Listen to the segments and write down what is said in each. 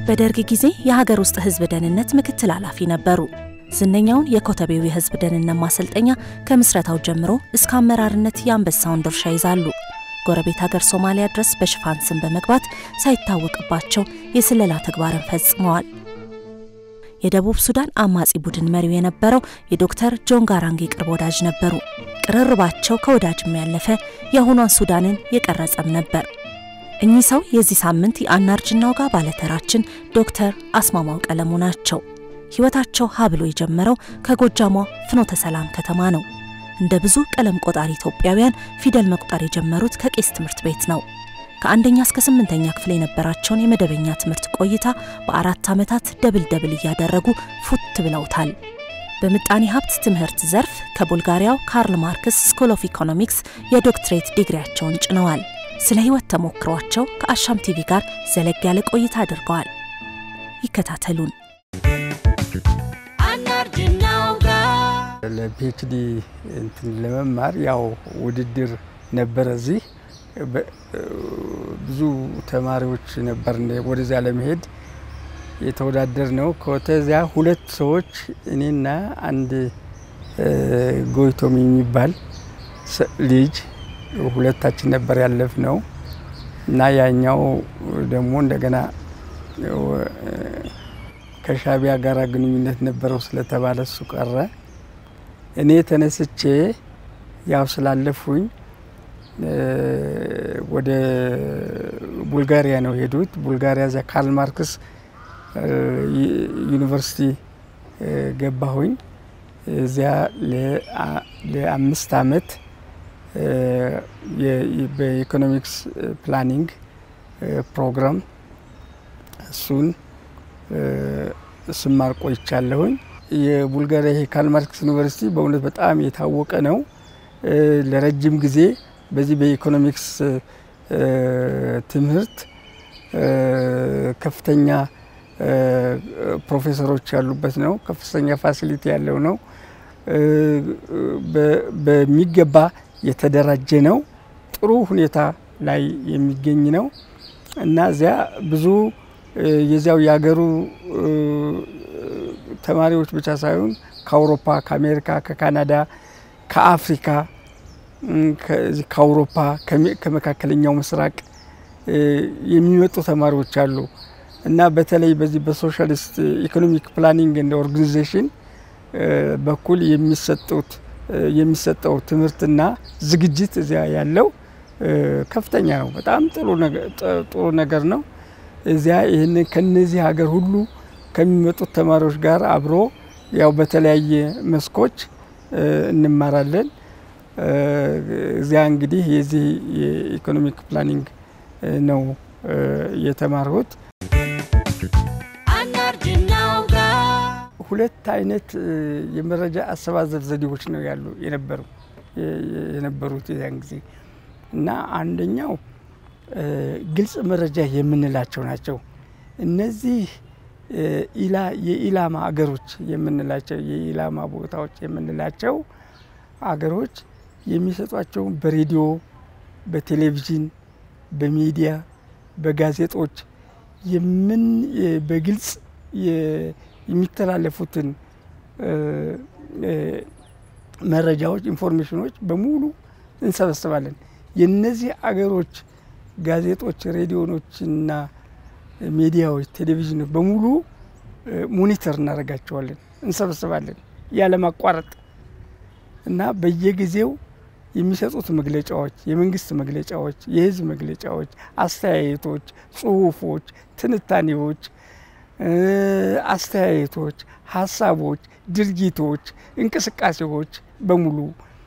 በደርግ ጊዜ የሀገር ውስጥ ህዝብ ደህንነት ምክትል ኃላፊ ነበሩ። ዝነኛውን የኮተቤው የህዝብ ደህንነት ማሰልጠኛ ከምስረታው ጀምሮ እስከ አመራርነት የአንበሳውን ድርሻ ይዛሉ። ጎረቤት ሀገር ሶማሊያ ድረስ በሽፋን ስም በመግባት ሳይታወቅባቸው የስለላ ተግባርን ፈጽመዋል። የደቡብ ሱዳን አማጺ ቡድን መሪው የነበረው የዶክተር ጆን ጋራንግ የቅርብ ወዳጅ ነበሩ። ቅርርባቸው ከወዳጅም ያለፈ የአሁኗን ሱዳንን የቀረጸም ነበር። እኚህ ሰው የዚህ ሳምንት የአናርጅናው ጋር ባለተራችን ዶክተር አስማማው ቀለሙ ናቸው። ህይወታቸው ሀብሎ የጀመረው ከጎጃሟ ፍኖተ ሰላም ከተማ ነው። እንደ ብዙ ቀለም ቆጣሪ ኢትዮጵያውያን ፊደል መቁጠር የጀመሩት ከቄስ ትምህርት ቤት ነው። ከአንደኛ እስከ ስምንተኛ ክፍል የነበራቸውን የመደበኛ ትምህርት ቆይታ በአራት ዓመታት ደብል ደብል እያደረጉ ፉት ብለውታል። በምጣኔ ሀብት ትምህርት ዘርፍ ከቡልጋሪያው ካርል ማርክስ ስኩል ኦፍ ኢኮኖሚክስ የዶክትሬት ዲግሪያቸውን ጭነዋል። ስለ ህይወት ተሞክሯቸው ከአሻም ቲቪ ጋር ዘለግ ያለ ቆይታ አድርገዋል። ይከታተሉን። ለፒኤችዲ እንትን ለመማር ያው ውድድር ነበረ። እዚህ ብዙ ተማሪዎች ነበር ወደዚያ ለመሄድ የተወዳደር ነው። ከተዚያ ሁለት ሰዎች እኔና አንድ ጎይቶም የሚባል ልጅ ሁለታችን ነበር ያለፍ ነው እና ያኛው ደግሞ እንደገና ከሻቢያ ጋር ግንኙነት ነበረው ስለተባለ እሱ ቀረ። እኔ ተነስቼ ያው ስላለፉኝ ወደ ቡልጋሪያ ነው ሄዱት። ቡልጋሪያ እዚያ ካርል ማርክስ ዩኒቨርሲቲ ገባሁኝ። እዚያ ለአምስት አመት በኢኮኖሚክስ ፕላኒንግ ፕሮግራም እሱን ስማር ቆይቻለሁኝ። የቡልጋሪያ ይሄ ካርል ማርክስ ዩኒቨርሲቲ በእውነት በጣም የታወቀ ነው። ለረጅም ጊዜ በዚህ በኢኮኖሚክስ ትምህርት ከፍተኛ ፕሮፌሰሮች ያሉበት ነው። ከፍተኛ ፋሲሊቲ ያለው ነው። በሚገባ የተደራጀ ነው። ጥሩ ሁኔታ ላይ የሚገኝ ነው እና እዚያ ብዙ የዚያው የሀገሩ ተማሪዎች ብቻ ሳይሆን ከአውሮፓ፣ ከአሜሪካ፣ ከካናዳ፣ ከአፍሪካ፣ ከአውሮፓ፣ ከመካከለኛው ምስራቅ የሚመጡ ተማሪዎች አሉ እና በተለይ በዚህ በሶሻሊስት ኢኮኖሚክ ፕላኒንግ እንደ ኦርጋኒዜሽን በኩል የሚሰጡት የሚሰጠው ትምህርትና ዝግጅት እዚያ ያለው ከፍተኛ ነው። በጣም ጥሩ ነገር ነው። እዚያ ይህን ከነዚህ ሀገር ሁሉ ከሚመጡት ተማሪዎች ጋር አብሮ ያው በተለያየ መስኮች እንማራለን። እዚያ እንግዲህ የዚህ የኢኮኖሚክ ፕላኒንግ ነው የተማርሁት። ሁለት አይነት የመረጃ አሰባሰብ ዘዴዎች ነው ያሉ የነበሩ የነበሩት የዚያን ጊዜ እና አንደኛው ግልጽ መረጃ የምንላቸው ናቸው። እነዚህ የኢላማ አገሮች የምንላቸው የኢላማ ቦታዎች የምንላቸው አገሮች የሚሰጧቸውን በሬዲዮ፣ በቴሌቪዥን፣ በሚዲያ፣ በጋዜጦች የምን በግልጽ የሚተላለፉትን መረጃዎች፣ ኢንፎርሜሽኖች በሙሉ እንሰበስባለን። የነዚህ አገሮች ጋዜጦች፣ ሬዲዮኖችና ሚዲያዎች፣ ቴሌቪዥኖች በሙሉ ሞኒተር እናደርጋቸዋለን፣ እንሰበስባለን ያለማቋረጥ እና በየጊዜው የሚሰጡት መግለጫዎች፣ የመንግስት መግለጫዎች፣ የህዝብ መግለጫዎች፣ አስተያየቶች፣ ጽሁፎች፣ ትንታኔዎች፣ አስተያየቶች፣ ሀሳቦች፣ ድርጊቶች፣ እንቅስቃሴዎች በሙሉ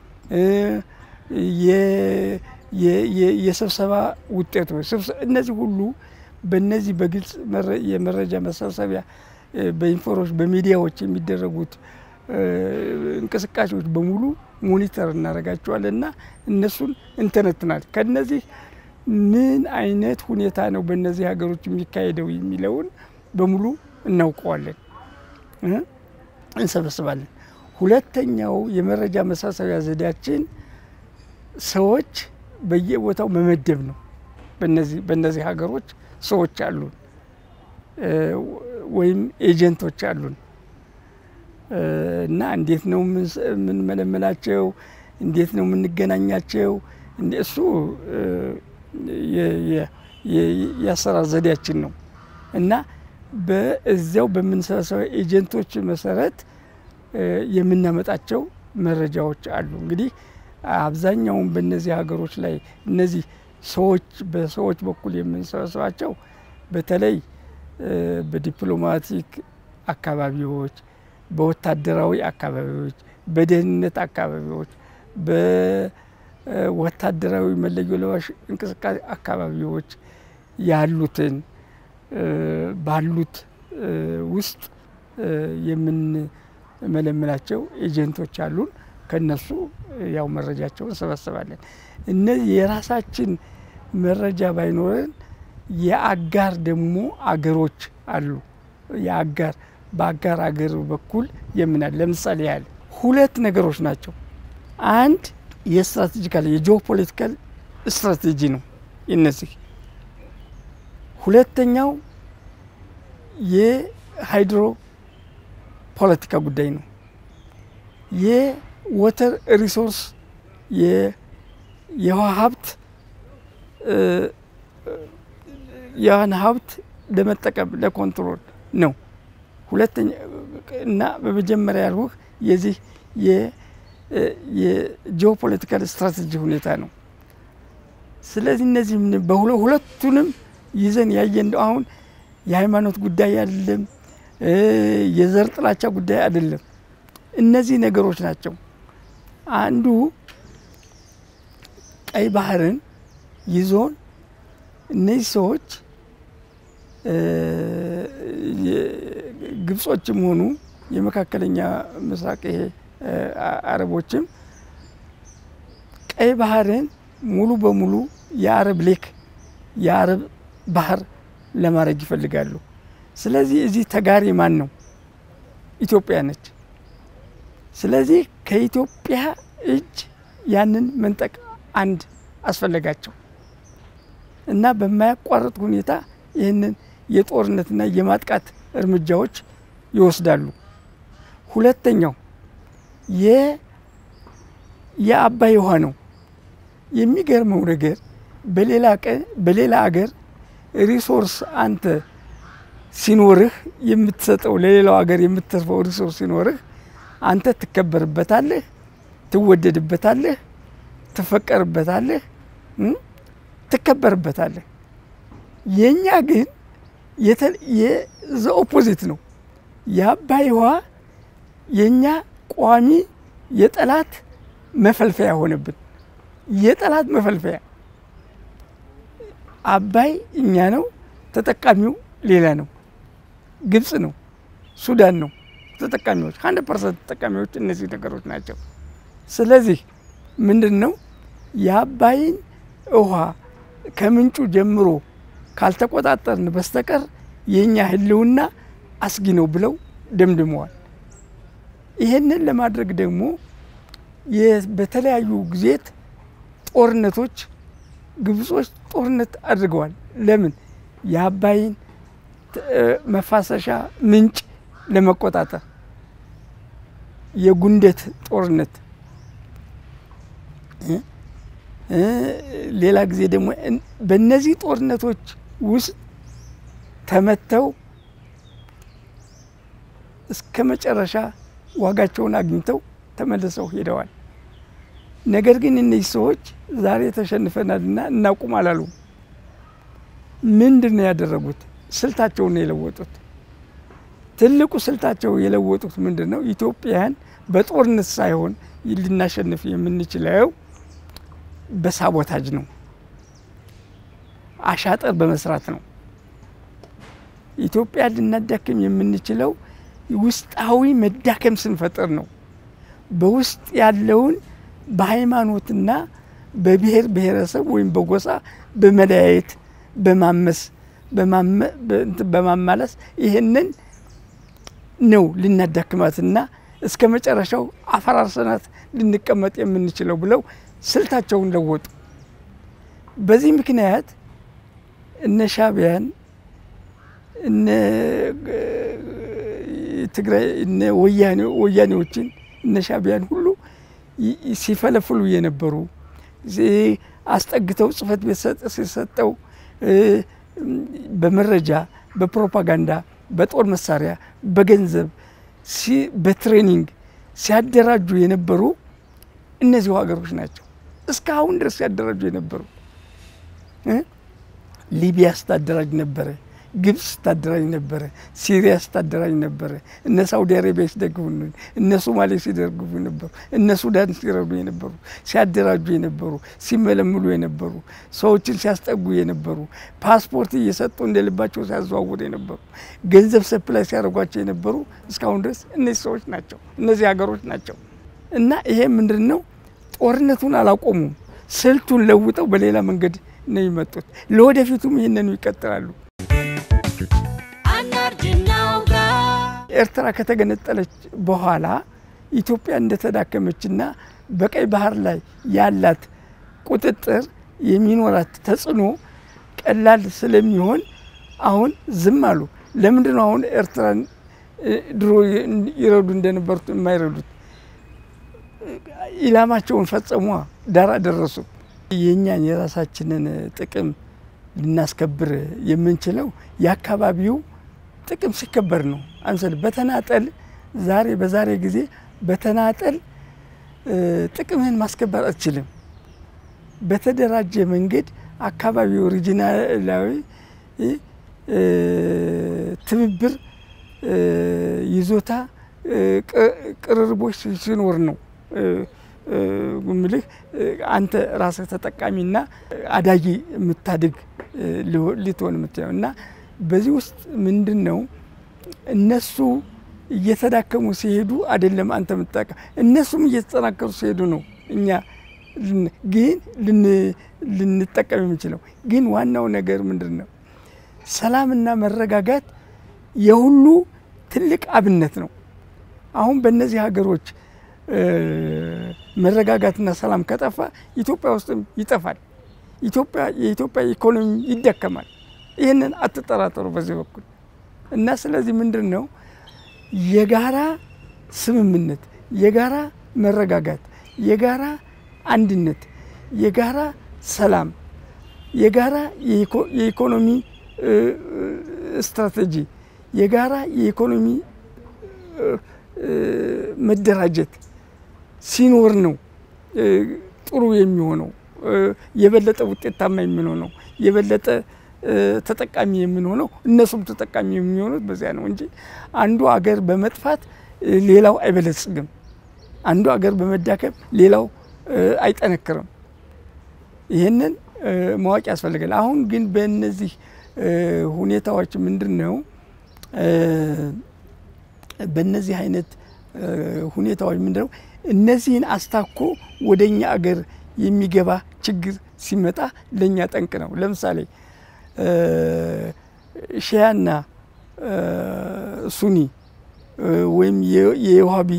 የስብሰባ ውጤቶች እነዚህ ሁሉ በእነዚህ በግልጽ የመረጃ መሰብሰቢያ በኢንፎርሜሽን በሚዲያዎች የሚደረጉት እንቅስቃሴዎች በሙሉ ሞኒተር እናደርጋቸዋለን እና እነሱን እንተነትናል። ከነዚህ ምን አይነት ሁኔታ ነው በእነዚህ ሀገሮች የሚካሄደው የሚለውን በሙሉ እናውቀዋለን፣ እንሰበስባለን። ሁለተኛው የመረጃ መሰብሰቢያ ዘዴያችን ሰዎች በየቦታው መመደብ ነው። በነዚህ ሀገሮች ሰዎች አሉ። ወይም ኤጀንቶች አሉን እና እንዴት ነው የምንመለመላቸው? እንዴት ነው የምንገናኛቸው? እሱ የአሰራር ዘዴያችን ነው እና በዚያው በምንሰበሰበው ኤጀንቶች መሰረት የምናመጣቸው መረጃዎች አሉ። እንግዲህ አብዛኛውን በእነዚህ ሀገሮች ላይ እነዚህ ሰዎች በሰዎች በኩል የምንሰበስባቸው በተለይ በዲፕሎማቲክ አካባቢዎች፣ በወታደራዊ አካባቢዎች፣ በደህንነት አካባቢዎች፣ በወታደራዊ መለዮ ለባሽ እንቅስቃሴ አካባቢዎች ያሉትን ባሉት ውስጥ የምንመለምላቸው ኤጀንቶች አሉን። ከነሱ ያው መረጃቸውን እንሰበስባለን። እነዚህ የራሳችን መረጃ ባይኖረን የአጋር ደግሞ አገሮች አሉ። የአጋር በአጋር አገር በኩል የምናል ለምሳሌ ያህል ሁለት ነገሮች ናቸው። አንድ የስትራቴጂካል የጂኦፖለቲካል ስትራቴጂ ነው እነዚህ ሁለተኛው የሃይድሮ ፖለቲካ ጉዳይ ነው። የወተር ሪሶርስ የውሃ ሀብት ያን ሀብት ለመጠቀም ለኮንትሮል ነው። ሁለተኛ እና በመጀመሪያ ያልሁህ የዚህ የጂኦፖለቲካል ስትራቴጂ ሁኔታ ነው። ስለዚህ እነዚህ በሁለቱንም ይዘን ያየን አሁን የሃይማኖት ጉዳይ አይደለም፣ የዘር ጥላቻ ጉዳይ አይደለም። እነዚህ ነገሮች ናቸው። አንዱ ቀይ ባህርን ይዞን እነዚህ ሰዎች ግብጾችም ሆኑ የመካከለኛ ምስራቅ ይሄ አረቦችም ቀይ ባህርን ሙሉ በሙሉ የአረብ ሌክ የአረብ ባህር ለማድረግ ይፈልጋሉ። ስለዚህ እዚህ ተጋሪ ማን ነው? ኢትዮጵያ ነች። ስለዚህ ከኢትዮጵያ እጅ ያንን መንጠቅ አንድ አስፈለጋቸው እና በማያቋርጥ ሁኔታ ይህንን የጦርነትና የማጥቃት እርምጃዎች ይወስዳሉ። ሁለተኛው የአባይ ውሃ ነው። የሚገርመው ነገር በሌላ ቀን በሌላ አገር ሪሶርስ አንተ ሲኖርህ የምትሰጠው ለሌላው ሀገር የምትተርፈው ሪሶርስ ሲኖርህ አንተ ትከበርበታለህ፣ ትወደድበታለህ፣ ትፈቀርበታለህ፣ ትከበርበታለህ። የእኛ ግን የዘ ኦፖዚት ነው። የአባይ ውሃ የእኛ ቋሚ የጠላት መፈልፈያ ሆነብን። የጠላት መፈልፈያ አባይ እኛ ነው፣ ተጠቃሚው ሌላ ነው። ግብጽ ነው፣ ሱዳን ነው ተጠቃሚዎች። ሀንድረድ ፐርሰንት ተጠቃሚዎች እነዚህ ነገሮች ናቸው። ስለዚህ ምንድን ነው የአባይን ውሃ ከምንጩ ጀምሮ ካልተቆጣጠርን በስተቀር የእኛ ሕልውና አስጊ ነው ብለው ደምድመዋል። ይህንን ለማድረግ ደግሞ በተለያዩ ጊዜት ጦርነቶች ግብጾች ጦርነት አድርገዋል። ለምን? የአባይን መፋሰሻ ምንጭ ለመቆጣጠር የጉንደት ጦርነት፣ ሌላ ጊዜ ደግሞ በእነዚህ ጦርነቶች ውስጥ ተመተው እስከ መጨረሻ ዋጋቸውን አግኝተው ተመልሰው ሄደዋል። ነገር ግን እነዚህ ሰዎች ዛሬ ተሸንፈናልና እናቁም አላሉ። ምንድን ነው ያደረጉት? ስልታቸውን ነው የለወጡት። ትልቁ ስልታቸው የለወጡት ምንድን ነው? ኢትዮጵያን በጦርነት ሳይሆን ልናሸንፍ የምንችለው በሳቦታጅ ነው፣ አሻጠር በመስራት ነው። ኢትዮጵያን ልናዳክም የምንችለው ውስጣዊ መዳከም ስንፈጥር ነው። በውስጥ ያለውን በሃይማኖትና በብሔር ብሔረሰብ ወይም በጎሳ በመለያየት በማመስ በማማለስ ይህንን ነው ልናዳክማትና እስከ መጨረሻው አፈራርሰናት ልንቀመጥ የምንችለው ብለው ስልታቸውን ለወጡ። በዚህ ምክንያት እነ ሻዕቢያን እነ ትግራይ እነ ወያኔዎችን እነ ሻቢያን ሁሉ ሲፈለፍሉ የነበሩ አስጠግተው ጽህፈት ቤት ሲሰጠው በመረጃ በፕሮፓጋንዳ በጦር መሳሪያ በገንዘብ በትሬኒንግ ሲያደራጁ የነበሩ እነዚሁ ሀገሮች ናቸው። እስካሁን ድረስ ሲያደራጁ የነበሩ ሊቢያ ስታደራጅ ነበረ፣ ግብፅ ስታደራጅ ነበረ፣ ሲሪያ ስታደራጅ ነበረ፣ እነ ሳውዲ አረቢያ ሲደግፉ፣ እነ ሶማሌ ሲደግፉ የነበሩ፣ እነ ሱዳን ሲረዱ የነበሩ፣ ሲያደራጁ የነበሩ፣ ሲመለምሉ የነበሩ፣ ሰዎችን ሲያስጠጉ የነበሩ፣ ፓስፖርት እየሰጡ እንደ ልባቸው ሲያዘዋውሩ የነበሩ፣ ገንዘብ ሰፕላይ ሲያደርጓቸው የነበሩ እስካሁን ድረስ እነዚህ ሰዎች ናቸው፣ እነዚህ ሀገሮች ናቸው። እና ይሄ ምንድን ነው? ጦርነቱን አላቆሙም። ስልቱን ለውጠው በሌላ መንገድ ነው የመጡት። ለወደፊቱም ይህንኑ ይቀጥላሉ። ኤርትራ ከተገነጠለች በኋላ ኢትዮጵያ እንደተዳከመችና በቀይ ባህር ላይ ያላት ቁጥጥር የሚኖራት ተጽዕኖ ቀላል ስለሚሆን አሁን ዝም አሉ። ለምንድን ነው አሁን ኤርትራን ድሮ ይረዱ እንደነበሩት የማይረዱት? ኢላማቸውን ፈጸሟ፣ ዳር አደረሱ። የእኛን የራሳችንን ጥቅም ልናስከብር የምንችለው የአካባቢው ጥቅም ሲከበር ነው። አንሰል በተናጠል ዛሬ በዛሬ ጊዜ በተናጠል ጥቅምህን ማስከበር አትችልም። በተደራጀ መንገድ አካባቢው ሪጂናላዊ ትብብር፣ ይዞታ፣ ቅርርቦች ሲኖር ነው ምልህ አንተ ራስህ ተጠቃሚና አዳጊ የምታድግ ልትሆን የምትለው እና በዚህ ውስጥ ምንድን ነው እነሱ እየተዳከሙ ሲሄዱ አይደለም አንተ የምትጠቀም እነሱም እየተጠናከሩ ሲሄዱ ነው እኛ ግን ልንጠቀም የምንችለው። ግን ዋናው ነገር ምንድን ነው? ሰላምና መረጋጋት የሁሉ ትልቅ አብነት ነው። አሁን በእነዚህ ሀገሮች መረጋጋትና ሰላም ከጠፋ ኢትዮጵያ ውስጥም ይጠፋል። ኢትዮጵያ የኢትዮጵያ ኢኮኖሚ ይዳከማል። ይህንን አትጠራጠሩ በዚህ በኩል እና ስለዚህ ምንድን ነው የጋራ ስምምነት፣ የጋራ መረጋጋት፣ የጋራ አንድነት፣ የጋራ ሰላም፣ የጋራ የኢኮኖሚ ስትራቴጂ፣ የጋራ የኢኮኖሚ መደራጀት ሲኖር ነው ጥሩ የሚሆነው የበለጠ ውጤታማ የምንሆነው የበለጠ ተጠቃሚ የምንሆነው እነሱም ተጠቃሚ የሚሆኑት በዚያ ነው እንጂ አንዱ አገር በመጥፋት ሌላው አይበለጽግም። አንዱ አገር በመዳከም ሌላው አይጠነክርም። ይህንን ማወቅ ያስፈልጋል። አሁን ግን በእነዚህ ሁኔታዎች ምንድን ነው በእነዚህ አይነት ሁኔታዎች ምንድን ነው እነዚህን አስታኮ ወደ እኛ አገር የሚገባ ችግር ሲመጣ ለእኛ ጠንቅ ነው። ለምሳሌ ሺያና ሱኒ ወይም የውሃቢ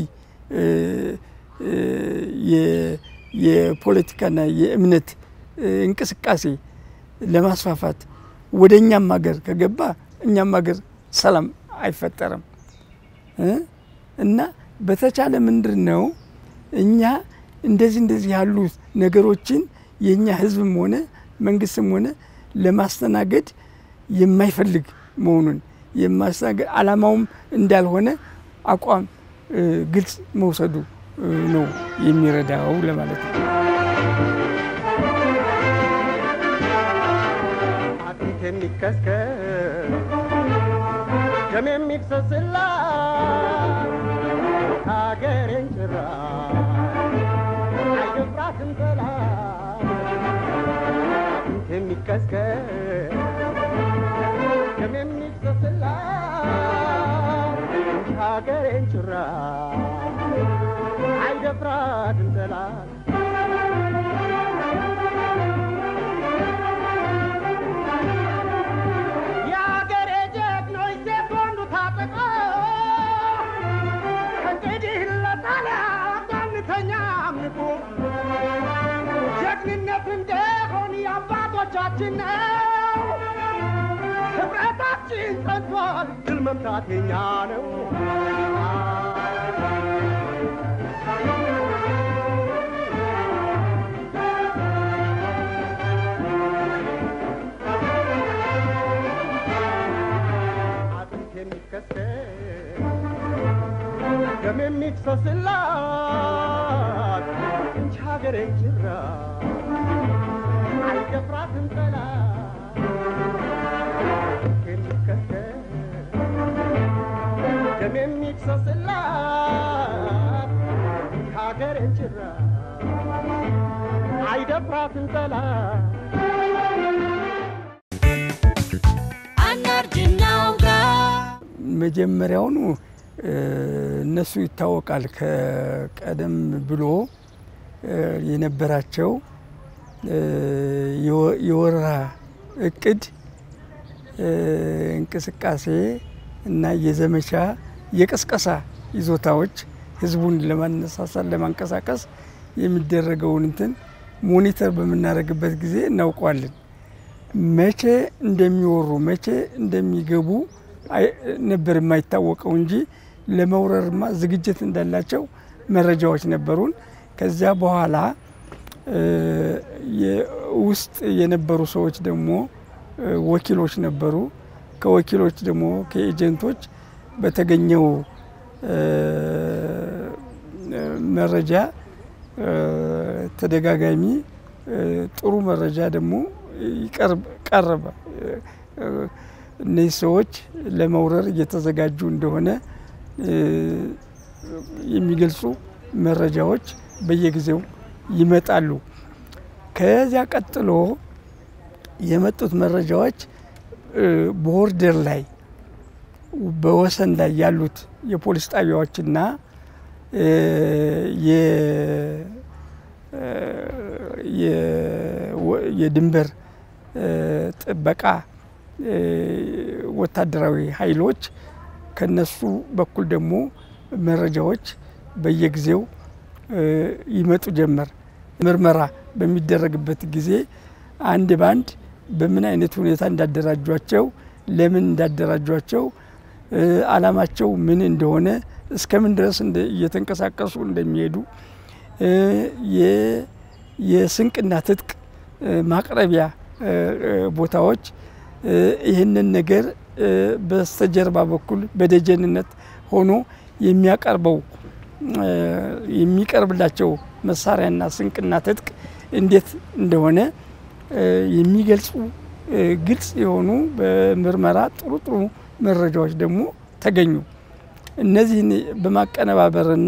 የፖለቲካና የእምነት እንቅስቃሴ ለማስፋፋት ወደ እኛም ሀገር ከገባ እኛም ሀገር ሰላም አይፈጠርም እና በተቻለ ምንድን ነው እኛ እንደዚህ እንደዚህ ያሉ ነገሮችን የእኛ ሕዝብም ሆነ መንግስትም ሆነ ለማስተናገድ የማይፈልግ መሆኑን የማስተናገድ ዓላማውም እንዳልሆነ አቋም ግልጽ መውሰዱ ነው የሚረዳው ለማለት ነው። አጥንት የሚከስከስ ደም የሚፍሰስላት ሀገሬን ጭራ አይደፍራትም ጠላት አጥንት የሚከስከስ ደም የሚፍሰስላት ሀገሬን ጭራ አይደፍራትም ጠላት የአገሬ ጀግኖች ሴት ወንዱ ታጠቀ እንግዲህ ለጣሊያን አንተኛ አምልኮ ጀግንነት እንደሆን የአባቶቻችን ነው። ህብረታችን ጸንቷል፣ ድል መምታት የኛ ነው። አጥንት የሚከሰስ ደም የሚፍሰስላት እንጂ ሀገሬን ጅራ አይደፍራትም ጠላት የሚከተል ደም የሚፍሰስላት ሀገሬን ጭራ አይደፍራትም ጠላት መጀመሪያውኑ እነሱ ይታወቃል ከቀደም ብሎ የነበራቸው የወረራ እቅድ እንቅስቃሴ እና የዘመቻ የቅስቀሳ ይዞታዎች ህዝቡን ለማነሳሳት ለማንቀሳቀስ የሚደረገውን እንትን ሞኒተር በምናደርግበት ጊዜ እናውቀዋለን። መቼ እንደሚወሩ መቼ እንደሚገቡ ነበር የማይታወቀው እንጂ ለመውረርማ ዝግጅት እንዳላቸው መረጃዎች ነበሩን። ከዚያ በኋላ ውስጥ የነበሩ ሰዎች ደግሞ ወኪሎች ነበሩ። ከወኪሎች ደግሞ ከኤጀንቶች በተገኘው መረጃ ተደጋጋሚ ጥሩ መረጃ ደግሞ ቀረበ። እነዚህ ሰዎች ለመውረር እየተዘጋጁ እንደሆነ የሚገልጹ መረጃዎች በየጊዜው ይመጣሉ። ከዚያ ቀጥሎ የመጡት መረጃዎች ቦርደር ላይ በወሰን ላይ ያሉት የፖሊስ ጣቢያዎችና የድንበር ጥበቃ ወታደራዊ ኃይሎች ከነሱ በኩል ደግሞ መረጃዎች በየጊዜው ይመጡ ጀመር። ምርመራ በሚደረግበት ጊዜ አንድ ባንድ በምን አይነት ሁኔታ እንዳደራጇቸው፣ ለምን እንዳደራጇቸው፣ ዓላማቸው ምን እንደሆነ፣ እስከምን ድረስ እየተንቀሳቀሱ እንደሚሄዱ የስንቅና ትጥቅ ማቅረቢያ ቦታዎች ይህንን ነገር በስተጀርባ በኩል በደጀንነት ሆኖ የሚያቀርበው የሚቀርብላቸው መሳሪያና ስንቅና ትጥቅ እንዴት እንደሆነ የሚገልጹ ግልጽ የሆኑ በምርመራ ጥሩ ጥሩ መረጃዎች ደግሞ ተገኙ። እነዚህን በማቀነባበርና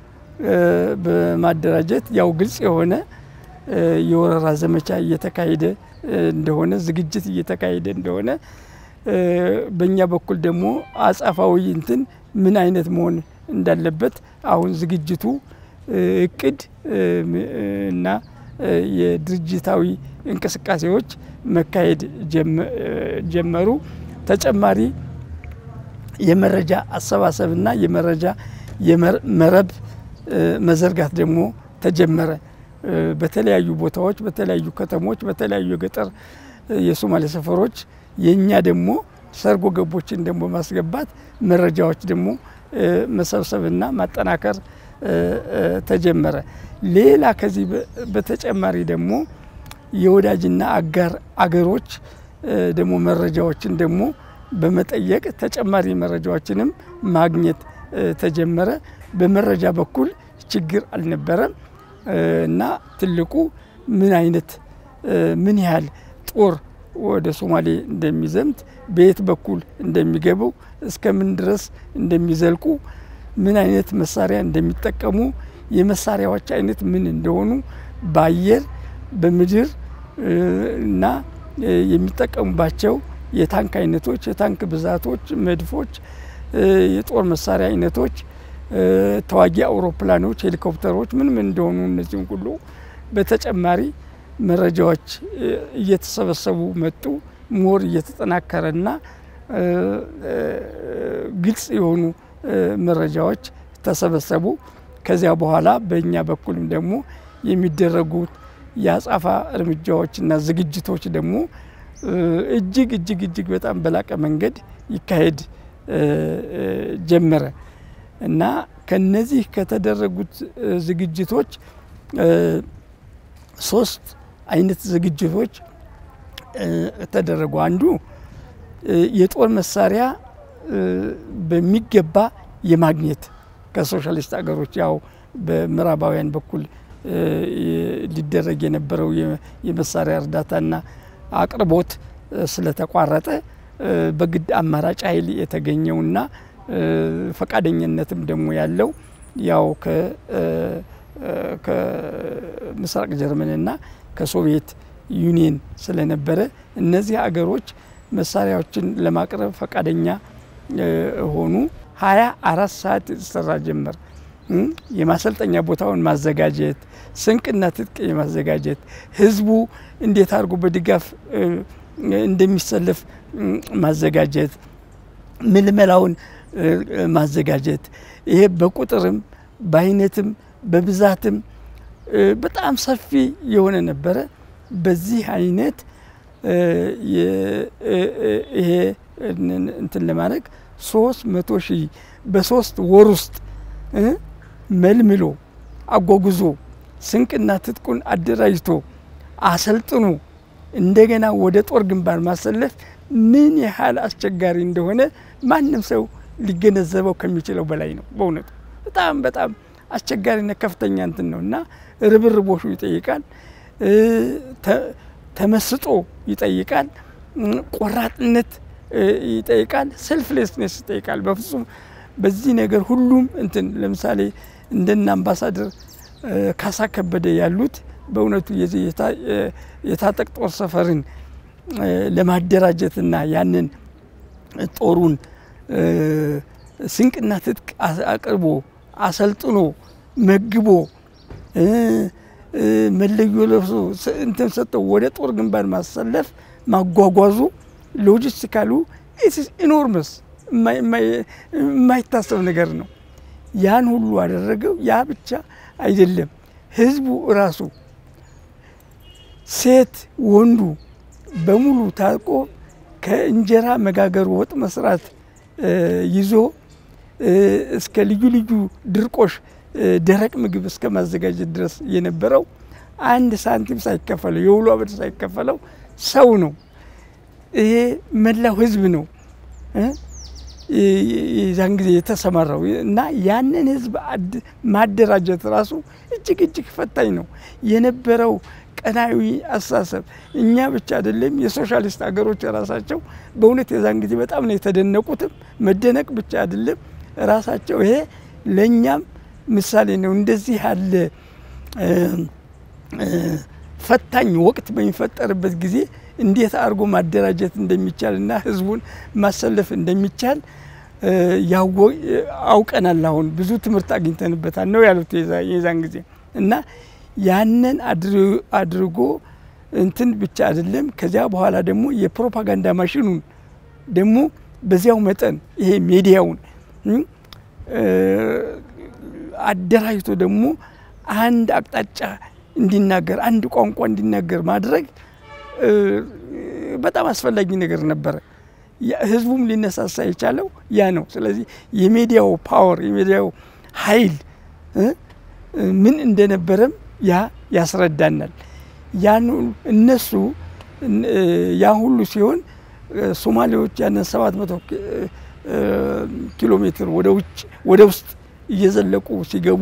በማደራጀት ያው ግልጽ የሆነ የወረራ ዘመቻ እየተካሄደ እንደሆነ ዝግጅት እየተካሄደ እንደሆነ በእኛ በኩል ደግሞ አጻፋዊ እንትን ምን አይነት መሆን እንዳለበት አሁን ዝግጅቱ እቅድ እና የድርጅታዊ እንቅስቃሴዎች መካሄድ ጀመሩ። ተጨማሪ የመረጃ አሰባሰብና የመረጃ መረብ መዘርጋት ደግሞ ተጀመረ። በተለያዩ ቦታዎች፣ በተለያዩ ከተሞች፣ በተለያዩ የገጠር የሶማሌ ሰፈሮች የእኛ ደግሞ ሰርጎ ገቦችን ደግሞ ማስገባት መረጃዎች ደግሞ መሰብሰብና ማጠናከር ተጀመረ። ሌላ ከዚህ በተጨማሪ ደግሞ የወዳጅና አጋር አገሮች ደግሞ መረጃዎችን ደግሞ በመጠየቅ ተጨማሪ መረጃዎችንም ማግኘት ተጀመረ። በመረጃ በኩል ችግር አልነበረም እና ትልቁ ምን አይነት ምን ያህል ጦር ወደ ሶማሌ እንደሚዘምት በየት በኩል እንደሚገቡ እስከምን ድረስ እንደሚዘልቁ ምን አይነት መሳሪያ እንደሚጠቀሙ የመሳሪያዎች አይነት ምን እንደሆኑ በአየር በምድር እና የሚጠቀሙባቸው የታንክ አይነቶች፣ የታንክ ብዛቶች፣ መድፎች፣ የጦር መሳሪያ አይነቶች፣ ተዋጊ አውሮፕላኖች፣ ሄሊኮፕተሮች ምን ምን እንደሆኑ እነዚህም ሁሉ በተጨማሪ መረጃዎች እየተሰበሰቡ መጡ። ሞር እየተጠናከረና ግልጽ የሆኑ መረጃዎች ተሰበሰቡ። ከዚያ በኋላ በእኛ በኩልም ደግሞ የሚደረጉት የአጻፋ እርምጃዎችና ዝግጅቶች ደግሞ እጅግ እጅግ እጅግ በጣም በላቀ መንገድ ይካሄድ ጀመረ እና ከነዚህ ከተደረጉት ዝግጅቶች ሶስት አይነት ዝግጅቶች ተደረጉ። አንዱ የጦር መሳሪያ በሚገባ የማግኘት ከሶሻሊስት ሀገሮች ያው በምዕራባውያን በኩል ሊደረግ የነበረው የመሳሪያ እርዳታና አቅርቦት ስለተቋረጠ በግድ አማራጭ ኃይል የተገኘውና ፈቃደኝነትም ደግሞ ያለው ያው ከምስራቅ ጀርመንና ከሶቪየት ዩኒየን ስለነበረ እነዚህ አገሮች መሳሪያዎችን ለማቅረብ ፈቃደኛ ሆኑ። ሀያ አራት ሰዓት የተሰራ ጀመር። የማሰልጠኛ ቦታውን ማዘጋጀት፣ ስንቅና ትጥቅ የማዘጋጀት ህዝቡ እንዴት አድርጎ በድጋፍ እንደሚሰለፍ ማዘጋጀት፣ ምልመላውን ማዘጋጀት ይሄ በቁጥርም በአይነትም በብዛትም በጣም ሰፊ የሆነ ነበረ። በዚህ አይነት ይሄ እንትን ለማድረግ ሶስት መቶ ሺህ በሶስት ወር ውስጥ መልምሎ አጓጉዞ ስንቅና ትጥቁን አደራጅቶ አሰልጥኖ እንደገና ወደ ጦር ግንባር ማሰለፍ ምን ያህል አስቸጋሪ እንደሆነ ማንም ሰው ሊገነዘበው ከሚችለው በላይ ነው። በእውነቱ በጣም በጣም አስቸጋሪና ከፍተኛ እንትን ነው እና ርብርቦሹ ይጠይቃል፣ ተመስጦ ይጠይቃል፣ ቆራጥነት ይጠይቃል፣ ሰልፍሌስነስ ይጠይቃል። በፍጹም በዚህ ነገር ሁሉም እንትን ለምሳሌ እንደነ አምባሳደር ካሳ ከበደ ያሉት በእውነቱ የዚህ የታጠቅ ጦር ሰፈርን ለማደራጀትና ያንን ጦሩን ስንቅና ትጥቅ አቅርቦ አሰልጥኖ መግቦ መለዮ ለብሶ እንትን ሰጠው ወደ ጦር ግንባር ማሰለፍ ማጓጓዙ ሎጂስቲካሉ ኢትስ ኢኖርመስ የማይታሰብ ነገር ነው። ያን ሁሉ አደረገው። ያ ብቻ አይደለም፣ ህዝቡ እራሱ ሴት ወንዱ በሙሉ ታጥቆ ከእንጀራ መጋገር ወጥ መስራት ይዞ እስከ ልዩ ልዩ ድርቆሽ ደረቅ ምግብ እስከ ማዘጋጀት ድረስ የነበረው አንድ ሳንቲም ሳይከፈለው የውሎ አበድ ሳይከፈለው ሰው ነው። ይሄ መላው ህዝብ ነው የዛን ጊዜ የተሰማራው እና ያንን ህዝብ ማደራጀት ራሱ እጅግ እጅግ ፈታኝ ነው የነበረው ቀናዊ አስተሳሰብ እኛ ብቻ አይደለም የሶሻሊስት ሀገሮች ራሳቸው በእውነት የዛን ጊዜ በጣም ነው የተደነቁትም። መደነቅ ብቻ አይደለም ራሳቸው ይሄ ለእኛም ምሳሌ ነው። እንደዚህ ያለ ፈታኝ ወቅት በሚፈጠርበት ጊዜ እንዴት አድርጎ ማደራጀት እንደሚቻል እና ህዝቡን ማሰለፍ እንደሚቻል አውቀናል። አሁን ብዙ ትምህርት አግኝተንበታል ነው ያሉት የዛን ጊዜ እና ያንን አድርጎ እንትን ብቻ አይደለም። ከዚያ በኋላ ደግሞ የፕሮፓጋንዳ ማሽኑን ደግሞ በዚያው መጠን ይሄ ሚዲያውን አደራጅቶ ደግሞ አንድ አቅጣጫ እንዲናገር አንድ ቋንቋ እንዲናገር ማድረግ በጣም አስፈላጊ ነገር ነበረ። ህዝቡም ሊነሳሳ የቻለው ያ ነው። ስለዚህ የሚዲያው ፓወር የሚዲያው ኃይል ምን እንደነበረም ያ ያስረዳናል። ያን እነሱ ያ ሁሉ ሲሆን ሶማሌዎች ያንን ሰባት መቶ ኪሎ ሜትር ወደ ውጭ ወደ ውስጥ እየዘለቁ ሲገቡ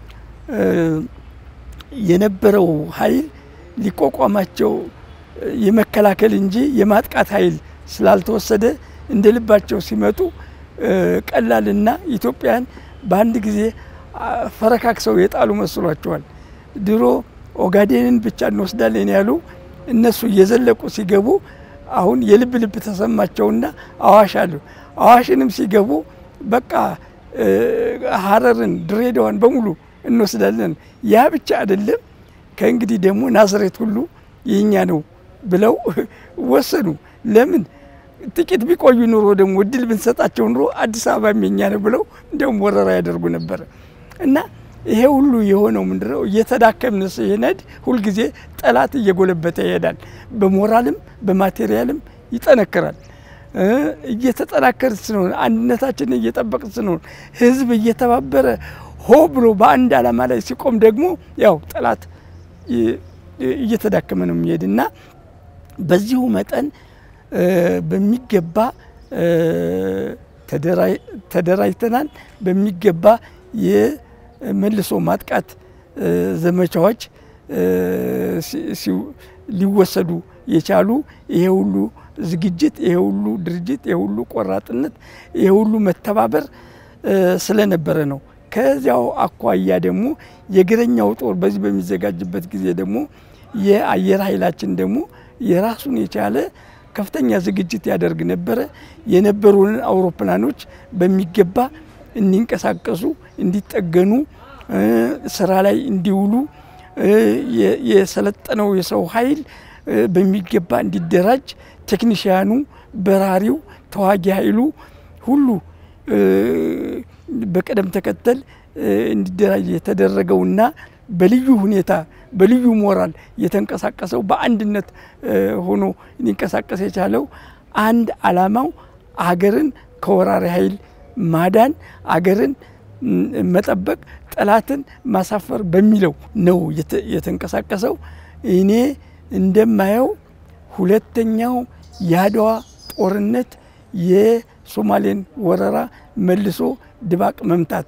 የነበረው ኃይል ሊቋቋማቸው የመከላከል እንጂ የማጥቃት ኃይል ስላልተወሰደ እንደ ልባቸው ሲመጡ ቀላልና ኢትዮጵያን በአንድ ጊዜ ፈረካክሰው የጣሉ መስሏቸዋል። ድሮ ኦጋዴንን ብቻ እንወስዳለን ያሉ እነሱ እየዘለቁ ሲገቡ አሁን የልብ ልብ ተሰማቸውና አዋሽ አሉ። አዋሽንም ሲገቡ በቃ ሀረርን፣ ድሬዳዋን በሙሉ እንወስዳለን። ያ ብቻ አይደለም፣ ከእንግዲህ ደግሞ ናዝሬት ሁሉ የኛ ነው ብለው ወሰኑ። ለምን ጥቂት ቢቆዩ ኑሮ ደግሞ እድል ብንሰጣቸው ኑሮ አዲስ አበባ የኛ ነው ብለው እንዲያውም ወረራ ያደርጉ ነበረ እና ይሄ ሁሉ የሆነው ምንድነው? እየተዳከምን ሲሄድ ሁልጊዜ ጠላት እየጎለበተ ይሄዳል። በሞራልም በማቴሪያልም ይጠነክራል። እየተጠናከር ስንሆን አንድነታችንን እየጠበቅ ስንሆን ህዝብ እየተባበረ ሆ ብሎ በአንድ ዓላማ ላይ ሲቆም ደግሞ ያው ጠላት እየተዳከመ ነው የሚሄድ እና በዚሁ መጠን በሚገባ ተደራጅተናል። በሚገባ የመልሶ ማጥቃት ዘመቻዎች ሊወሰዱ የቻሉ ይሄ ሁሉ ዝግጅት፣ ይሄ ሁሉ ድርጅት፣ ይሄ ሁሉ ቆራጥነት፣ ይሄ ሁሉ መተባበር ስለነበረ ነው። ከዚያው አኳያ ደግሞ የእግረኛው ጦር በዚህ በሚዘጋጅበት ጊዜ ደግሞ የአየር ኃይላችን ደግሞ የራሱን የቻለ ከፍተኛ ዝግጅት ያደርግ ነበረ። የነበሩንን አውሮፕላኖች በሚገባ እንዲንቀሳቀሱ፣ እንዲጠገኑ፣ ስራ ላይ እንዲውሉ የሰለጠነው የሰው ኃይል በሚገባ እንዲደራጅ ቴክኒሽያኑ፣ በራሪው፣ ተዋጊ ኃይሉ ሁሉ በቅደም ተከተል እንዲደራጅ የተደረገውና በልዩ ሁኔታ በልዩ ሞራል የተንቀሳቀሰው በአንድነት ሆኖ ሊንቀሳቀስ የቻለው አንድ ዓላማው አገርን ከወራሪ ኃይል ማዳን፣ አገርን መጠበቅ፣ ጠላትን ማሳፈር በሚለው ነው የተንቀሳቀሰው። እኔ እንደማየው ሁለተኛው የአድዋ ጦርነት የሶማሌን ወረራ መልሶ ድባቅ መምታት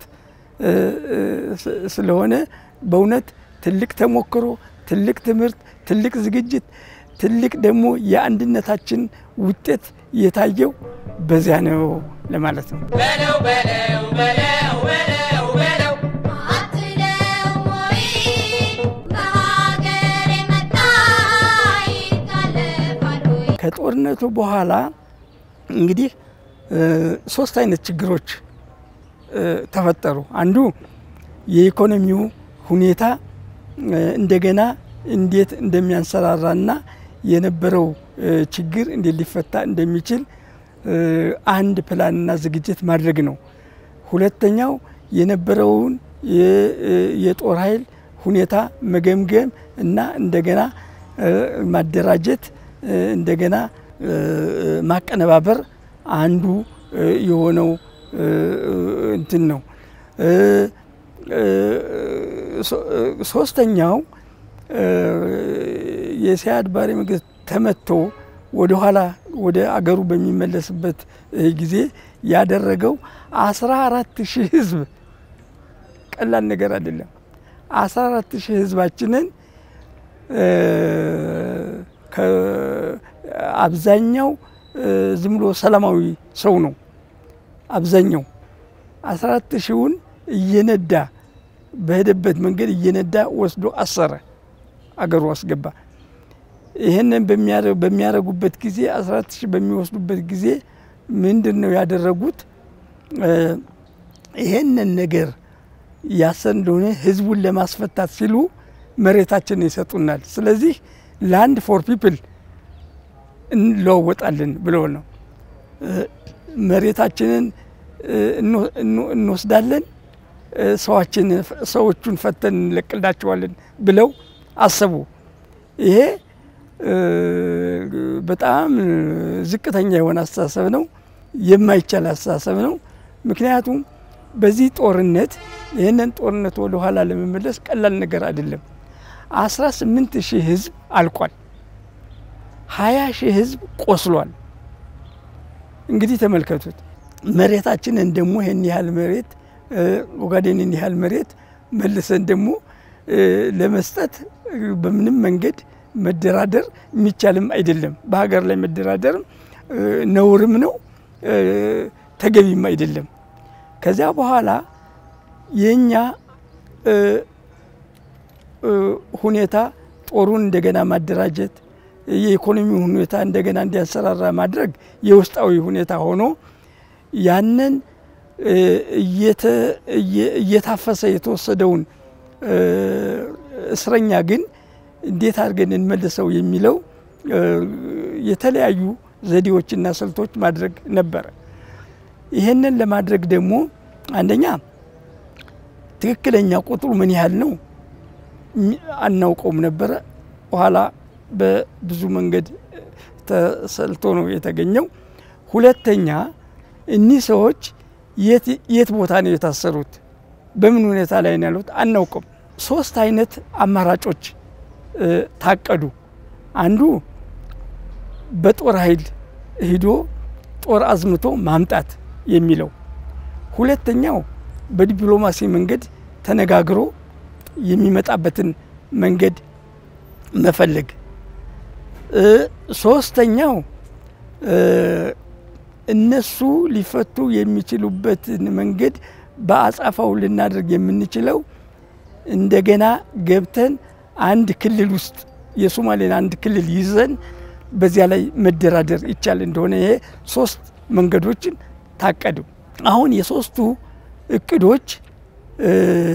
ስለሆነ በእውነት ትልቅ ተሞክሮ፣ ትልቅ ትምህርት፣ ትልቅ ዝግጅት፣ ትልቅ ደግሞ የአንድነታችን ውጤት የታየው በዚያ ነው ለማለት ነው። በለው በለው በለው በለው በለው አትለው ወይ በሀገር የመጣ ይታለፋል ወይ? ከጦርነቱ በኋላ እንግዲህ ሶስት አይነት ችግሮች ተፈጠሩ። አንዱ የኢኮኖሚው ሁኔታ እንደገና እንዴት እንደሚያንሰራራና የነበረው ችግር እንዴት ሊፈታ እንደሚችል አንድ ፕላንና ዝግጅት ማድረግ ነው። ሁለተኛው የነበረውን የጦር ኃይል ሁኔታ መገምገም እና እንደገና ማደራጀት እንደገና ማቀነባበር አንዱ የሆነው እንትን ነው። ሶስተኛው የሲያድ ባሬ መንግስት ተመቶ ወደ ኋላ ወደ አገሩ በሚመለስበት ጊዜ ያደረገው አስራ አራት ሺህ ህዝብ ቀላል ነገር አይደለም። አስራ አራት ሺህ ህዝባችንን አብዛኛው ዝም ብሎ ሰላማዊ ሰው ነው። አብዛኛው አስራ አራት ሺውን እየነዳ በሄደበት መንገድ እየነዳ ወስዶ አሰረ፣ አገሩ አስገባ። ይህንን በሚያደርጉበት ጊዜ አስራ አራት ሺህ በሚወስዱበት ጊዜ ምንድን ነው ያደረጉት? ይህንን ነገር ያሰን እንደሆነ ህዝቡን ለማስፈታት ሲሉ መሬታችንን ይሰጡናል። ስለዚህ ላንድ ፎር ፒፕል እንለዋወጣለን ብለው ነው መሬታችንን እንወስዳለን ሰዋችን ሰዎቹን ፈተን እንለቅላቸዋለን ብለው አሰቡ። ይሄ በጣም ዝቅተኛ የሆነ አስተሳሰብ ነው፣ የማይቻል አስተሳሰብ ነው። ምክንያቱም በዚህ ጦርነት ይህንን ጦርነት ወደ ኋላ ለመመለስ ቀላል ነገር አይደለም። አስራ ስምንት ሺህ ህዝብ አልቋል። ሀያ ሺህ ህዝብ ቆስሏል። እንግዲህ ተመልከቱት። መሬታችንን ደግሞ ይህን ያህል መሬት ኦጋዴንን ያህል መሬት መልሰን ደግሞ ለመስጠት በምንም መንገድ መደራደር የሚቻልም አይደለም። በሀገር ላይ መደራደርም ነውርም ነው፣ ተገቢም አይደለም። ከዚያ በኋላ የእኛ ሁኔታ ጦሩን እንደገና ማደራጀት የኢኮኖሚ ሁኔታ እንደገና እንዲያንሰራራ ማድረግ የውስጣዊ ሁኔታ ሆኖ ያንን እየታፈሰ የተወሰደውን እስረኛ ግን እንዴት አድርገን እንመልሰው የሚለው የተለያዩ ዘዴዎችና ስልቶች ማድረግ ነበረ። ይህንን ለማድረግ ደግሞ አንደኛ ትክክለኛ ቁጥሩ ምን ያህል ነው ሚ- አናውቀውም ነበረ። በኋላ በብዙ መንገድ ተሰልቶ ነው የተገኘው። ሁለተኛ እኒህ ሰዎች የት የት ቦታ ነው የታሰሩት? በምን ሁኔታ ላይ ነው ያሉት? አናውቅም። ሶስት አይነት አማራጮች እ፣ ታቀዱ። አንዱ በጦር ኃይል ሂዶ ጦር አዝምቶ ማምጣት የሚለው፣ ሁለተኛው በዲፕሎማሲ መንገድ ተነጋግሮ የሚመጣበትን መንገድ መፈለግ፣ እ፣ ሶስተኛው እ፣ እነሱ ሊፈቱ የሚችሉበትን መንገድ በአጻፋው ልናደርግ የምንችለው እንደገና ገብተን አንድ ክልል ውስጥ የሶማሌን አንድ ክልል ይዘን በዚያ ላይ መደራደር ይቻል እንደሆነ ይሄ ሶስት መንገዶችን ታቀዱ። አሁን የሶስቱ እቅዶች እ፣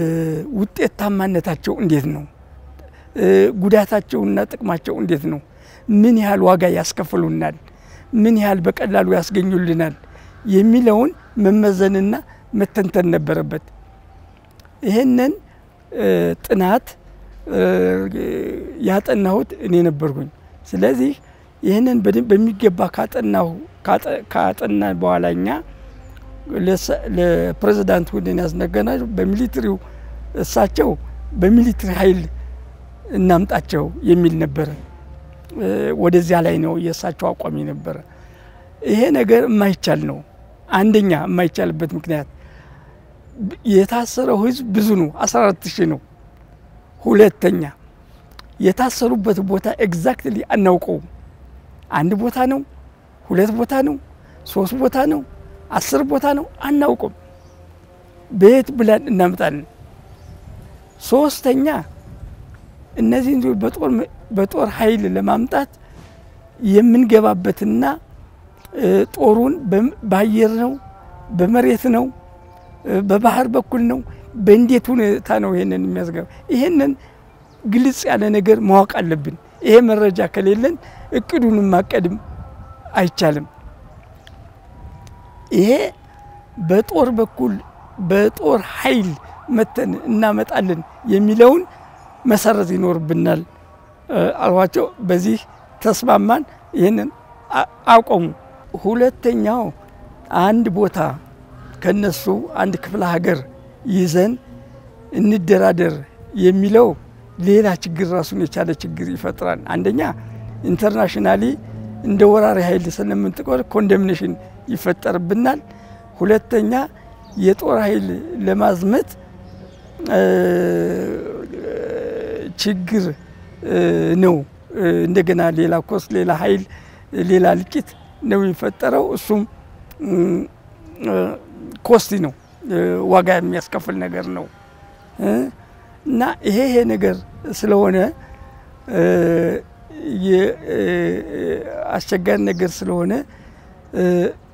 ውጤታማነታቸው እንዴት ነው? እ፣ ጉዳታቸውና ጥቅማቸው እንዴት ነው? ምን ያህል ዋጋ ያስከፍሉናል? ምን ያህል በቀላሉ ያስገኙልናል? የሚለውን መመዘንና መተንተን ነበረበት። ይህንን እ፣ ጥናት እ፣ ያጠናሁት እኔ ነበርኩኝ። ስለዚህ ይህንን በደንብ በሚገባ ካጠናሁ ካጠ- ካጠና በኋላ እኛ ለሰ- ለፕሬዚዳንት ሁድን ያስነገርናቸው በሚሊትሪው እሳቸው በሚሊትሪ ኃይል እናምጣቸው የሚል ነበረ። እ፣ ወደዚያ ላይ ነው የእሳቸው አቋም ነበረ። ይሄ ነገር የማይቻል ነው። አንደኛ የማይቻልበት ምክንያት ብ- የታሰረው ህዝብ ብዙ ነው፣ 14 ሺህ ነው። ሁለተኛ የታሰሩበት ቦታ ኤግዛክትሊ አናውቀውም። አንድ ቦታ ነው፣ ሁለት ቦታ ነው፣ ሶስት ቦታ ነው፣ አስር ቦታ ነው፣ አናውቅም። በየት ብለን እናምጣለን? ሶስተኛ እነዚህን ልጆች በጦር በጦር ኃይል ለማምጣት የምንገባበትና እ፣ ጦሩን በም- በአየር ነው፣ በመሬት ነው፣ እ፣ በባህር በኩል ነው፣ በእንዴት ሁኔታ ነው ይሄንን የሚያስገባ ይሄንን ግልጽ ያለ ነገር ማወቅ አለብን። ይሄ መረጃ ከሌለን እቅዱንም ማቀድም አይቻልም። ይሄ በጦር በኩል በጦር ኃይል መተን እናመጣለን የሚለውን መሰረት ይኖርብናል እ፣ አልኋቸው። በዚህ ተስማማን። ይህንን አ- አቆሙ። ሁለተኛው አንድ ቦታ ከነሱ አንድ ክፍለ ሀገር ይዘን እንደራደር የሚለው ሌላ ችግር ራሱን የቻለ ችግር ይፈጥራል። አንደኛ ኢንተርናሽናሊ እንደ ወራሪ ኃይል ስለምንጥቆር ኮንደምኔሽን ይፈጠርብናል። ሁለተኛ የጦር ኃይል ለማዝመት እ፣ ችግር እ፣ ነው። እ፣ እንደገና ሌላ ኮስ፣ ሌላ ኃይል፣ ሌላ ልቂት ነው የሚፈጠረው። እሱም እም፣ እ፣ ኮስቲ ነው፣ እ፣ ዋጋ የሚያስከፍል ነገር ነው እ፣ እና ይሄ ይሄ ነገር ስለሆነ እ፣ የ- እ፣ አስቸጋሪ ነገር ስለሆነ እ፣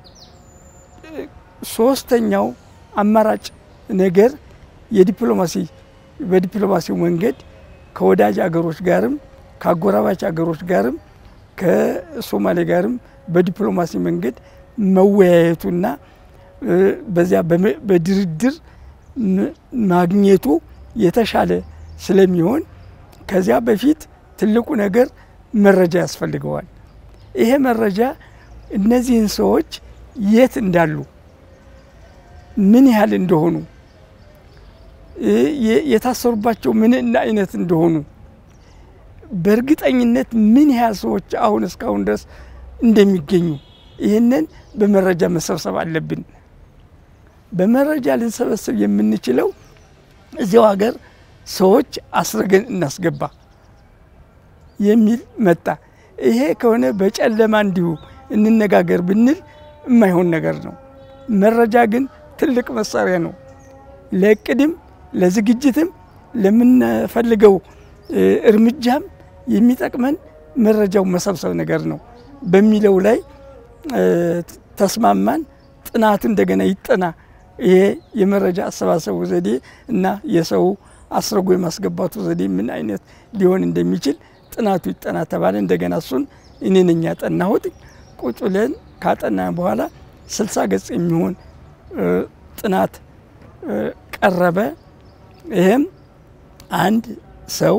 ሶስተኛው አማራጭ ነገር የዲፕሎማሲ በዲፕሎማሲው መንገድ ከወዳጅ አገሮች ጋርም ከአጎራባች አገሮች ጋርም ከሶማሌ ጋርም በዲፕሎማሲ መንገድ መወያየቱና እ፣ በዚያ በመ- በድርድር ም- ማግኘቱ የተሻለ ስለሚሆን ከዚያ በፊት ትልቁ ነገር መረጃ ያስፈልገዋል። ይሄ መረጃ እነዚህን ሰዎች የት እንዳሉ ምን ያህል እንደሆኑ እ፣ የ- የታሰሩባቸው ምን እና አይነት እንደሆኑ በእርግጠኝነት ምን ያህል ሰዎች አሁን እስካሁን ድረስ እንደሚገኙ ይህንን በመረጃ መሰብሰብ አለብን። በመረጃ ልንሰበስብ የምንችለው እዚያው ሀገር ሰዎች አስረገን እናስገባ የሚል መጣ። ይሄ ከሆነ በጨለማ እንዲሁ እንነጋገር ብንል የማይሆን ነገር ነው። መረጃ ግን ትልቅ መሳሪያ ነው። ለእቅድም ለዝግጅትም ለምንፈልገው እ፣ እርምጃም የሚጠቅመን መረጃው መሰብሰብ ነገር ነው በሚለው ላይ እ፣ ተስማማን። ጥናቱ እንደገና ይጠና። ይሄ የመረጃ አሰባሰቡ ዘዴ እና የሰው አስረጎ የማስገባቱ ዘዴ ምን አይነት ሊሆን እንደሚችል ጥናቱ ይጠና ተባለ። እንደገና እሱን እኔ ነኝ ያጠናሁት። ቁጭ ብለን ካጠና በኋላ ስልሳ ገጽ የሚሆን እ፣ ጥናት እ፣ ቀረበ። ይህም አንድ ሰው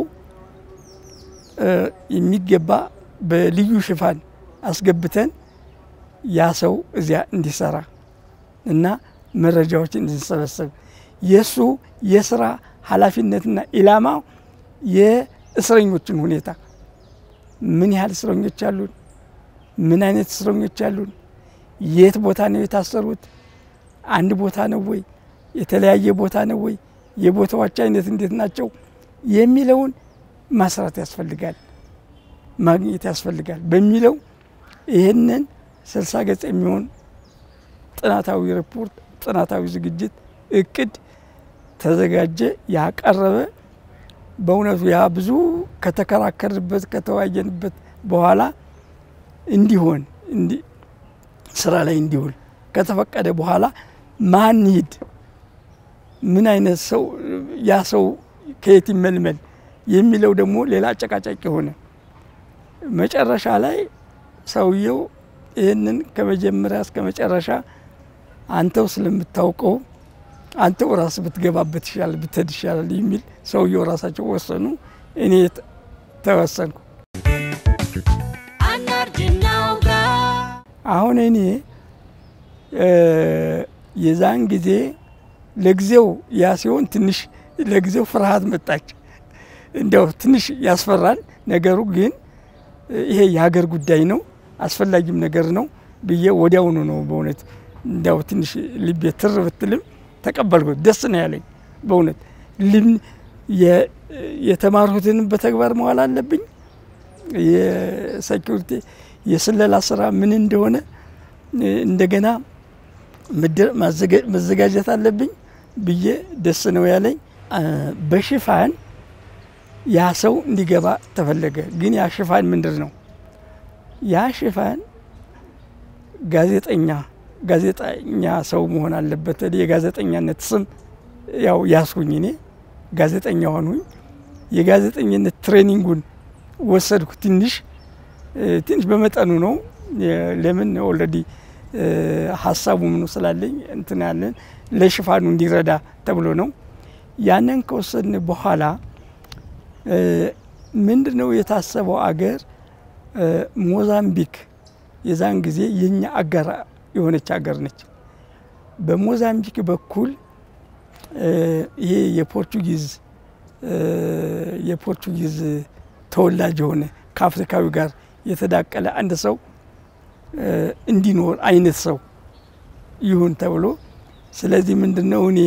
የሚገባ በልዩ ሽፋን አስገብተን ያ ሰው እዚያ እንዲሰራ እና መረጃዎችን እንዲሰበሰብ የእሱ የስራ ኃላፊነትና ኢላማው የእስረኞችን ሁኔታ ምን ያህል እስረኞች አሉን፣ ምን አይነት እስረኞች አሉን፣ የት ቦታ ነው የታሰሩት፣ አንድ ቦታ ነው ወይ፣ የተለያየ ቦታ ነው ወይ፣ የቦታዎች አይነት እንዴት ናቸው የሚለውን ማስራት ያስፈልጋል፣ ማግኘት ያስፈልጋል በሚለው ይህንን ስልሳ ገጽ የሚሆን ጥናታዊ ሪፖርት ጥናታዊ ዝግጅት እቅድ ተዘጋጀ፣ ያቀረበ በእውነቱ ያ ብዙ ከተከራከርበት ከተወያየንበት በኋላ እንዲሆን ስራ ላይ እንዲውል ከተፈቀደ በኋላ ማን ሂድ፣ ምን አይነት ሰው ያ ሰው ከየት ይመልመል የሚለው ደግሞ ሌላ አጨቃጫቂ ሆነ። መጨረሻ ላይ ሰውየው ይህንን ከመጀመሪያ እስከ መጨረሻ አንተው ስለምታውቀው አንተው ራስ ብትገባበት ይሻላል ብትሄድ ይሻላል የሚል ሰውየው ራሳቸው ወሰኑ። እኔ ተወሰንኩ። አሁን እኔ የዛን ጊዜ ለጊዜው ያ ሲሆን ትንሽ ለጊዜው ፍርሃት መጣች። እንዲያው ትንሽ ያስፈራል ነገሩ። ግን ይሄ የሀገር ጉዳይ ነው አስፈላጊም ነገር ነው ብዬ ወዲያውኑ ነው በእውነት እንዲያው ትንሽ ልቤ ትር ብትልም ተቀበልኩት። ደስ ነው ያለኝ በእውነት ልም የተማርኩትንም በተግባር መዋል አለብኝ። የሴኪሪቲ የስለላ ስራ ምን እንደሆነ እንደገና መዘጋጀት አለብኝ ብዬ ደስ ነው ያለኝ። በሽፋን ያ ሰው እንዲገባ ተፈለገ። ግን ያ ሽፋን ምንድን ነው? ያ ሽፋን ጋዜጠኛ ጋዜጠኛ ሰው መሆን አለበት። የጋዜጠኛነት ስም ያው ያስኩኝ እኔ ጋዜጠኛ ሆንሁኝ። የጋዜጠኝነት ትሬኒንጉን ወሰድኩ። ትንሽ ትንሽ በመጠኑ ነው። ለምን ኦልሬዲ ሀሳቡ ምኑ ስላለኝ እንትን ያለን ለሽፋኑ እንዲረዳ ተብሎ ነው። ያንን ከወሰድን በኋላ ምንድን ነው የታሰበው አገር ሞዛምቢክ የዛን ጊዜ የኛ አጋር የሆነች ሀገር ነች። በሞዛምቢክ በኩል ይሄ የፖርቹጊዝ የፖርቹጊዝ ተወላጅ የሆነ ከአፍሪካዊ ጋር የተዳቀለ አንድ ሰው እንዲኖር አይነት ሰው ይሁን ተብሎ ስለዚህ ምንድን ነው እኔ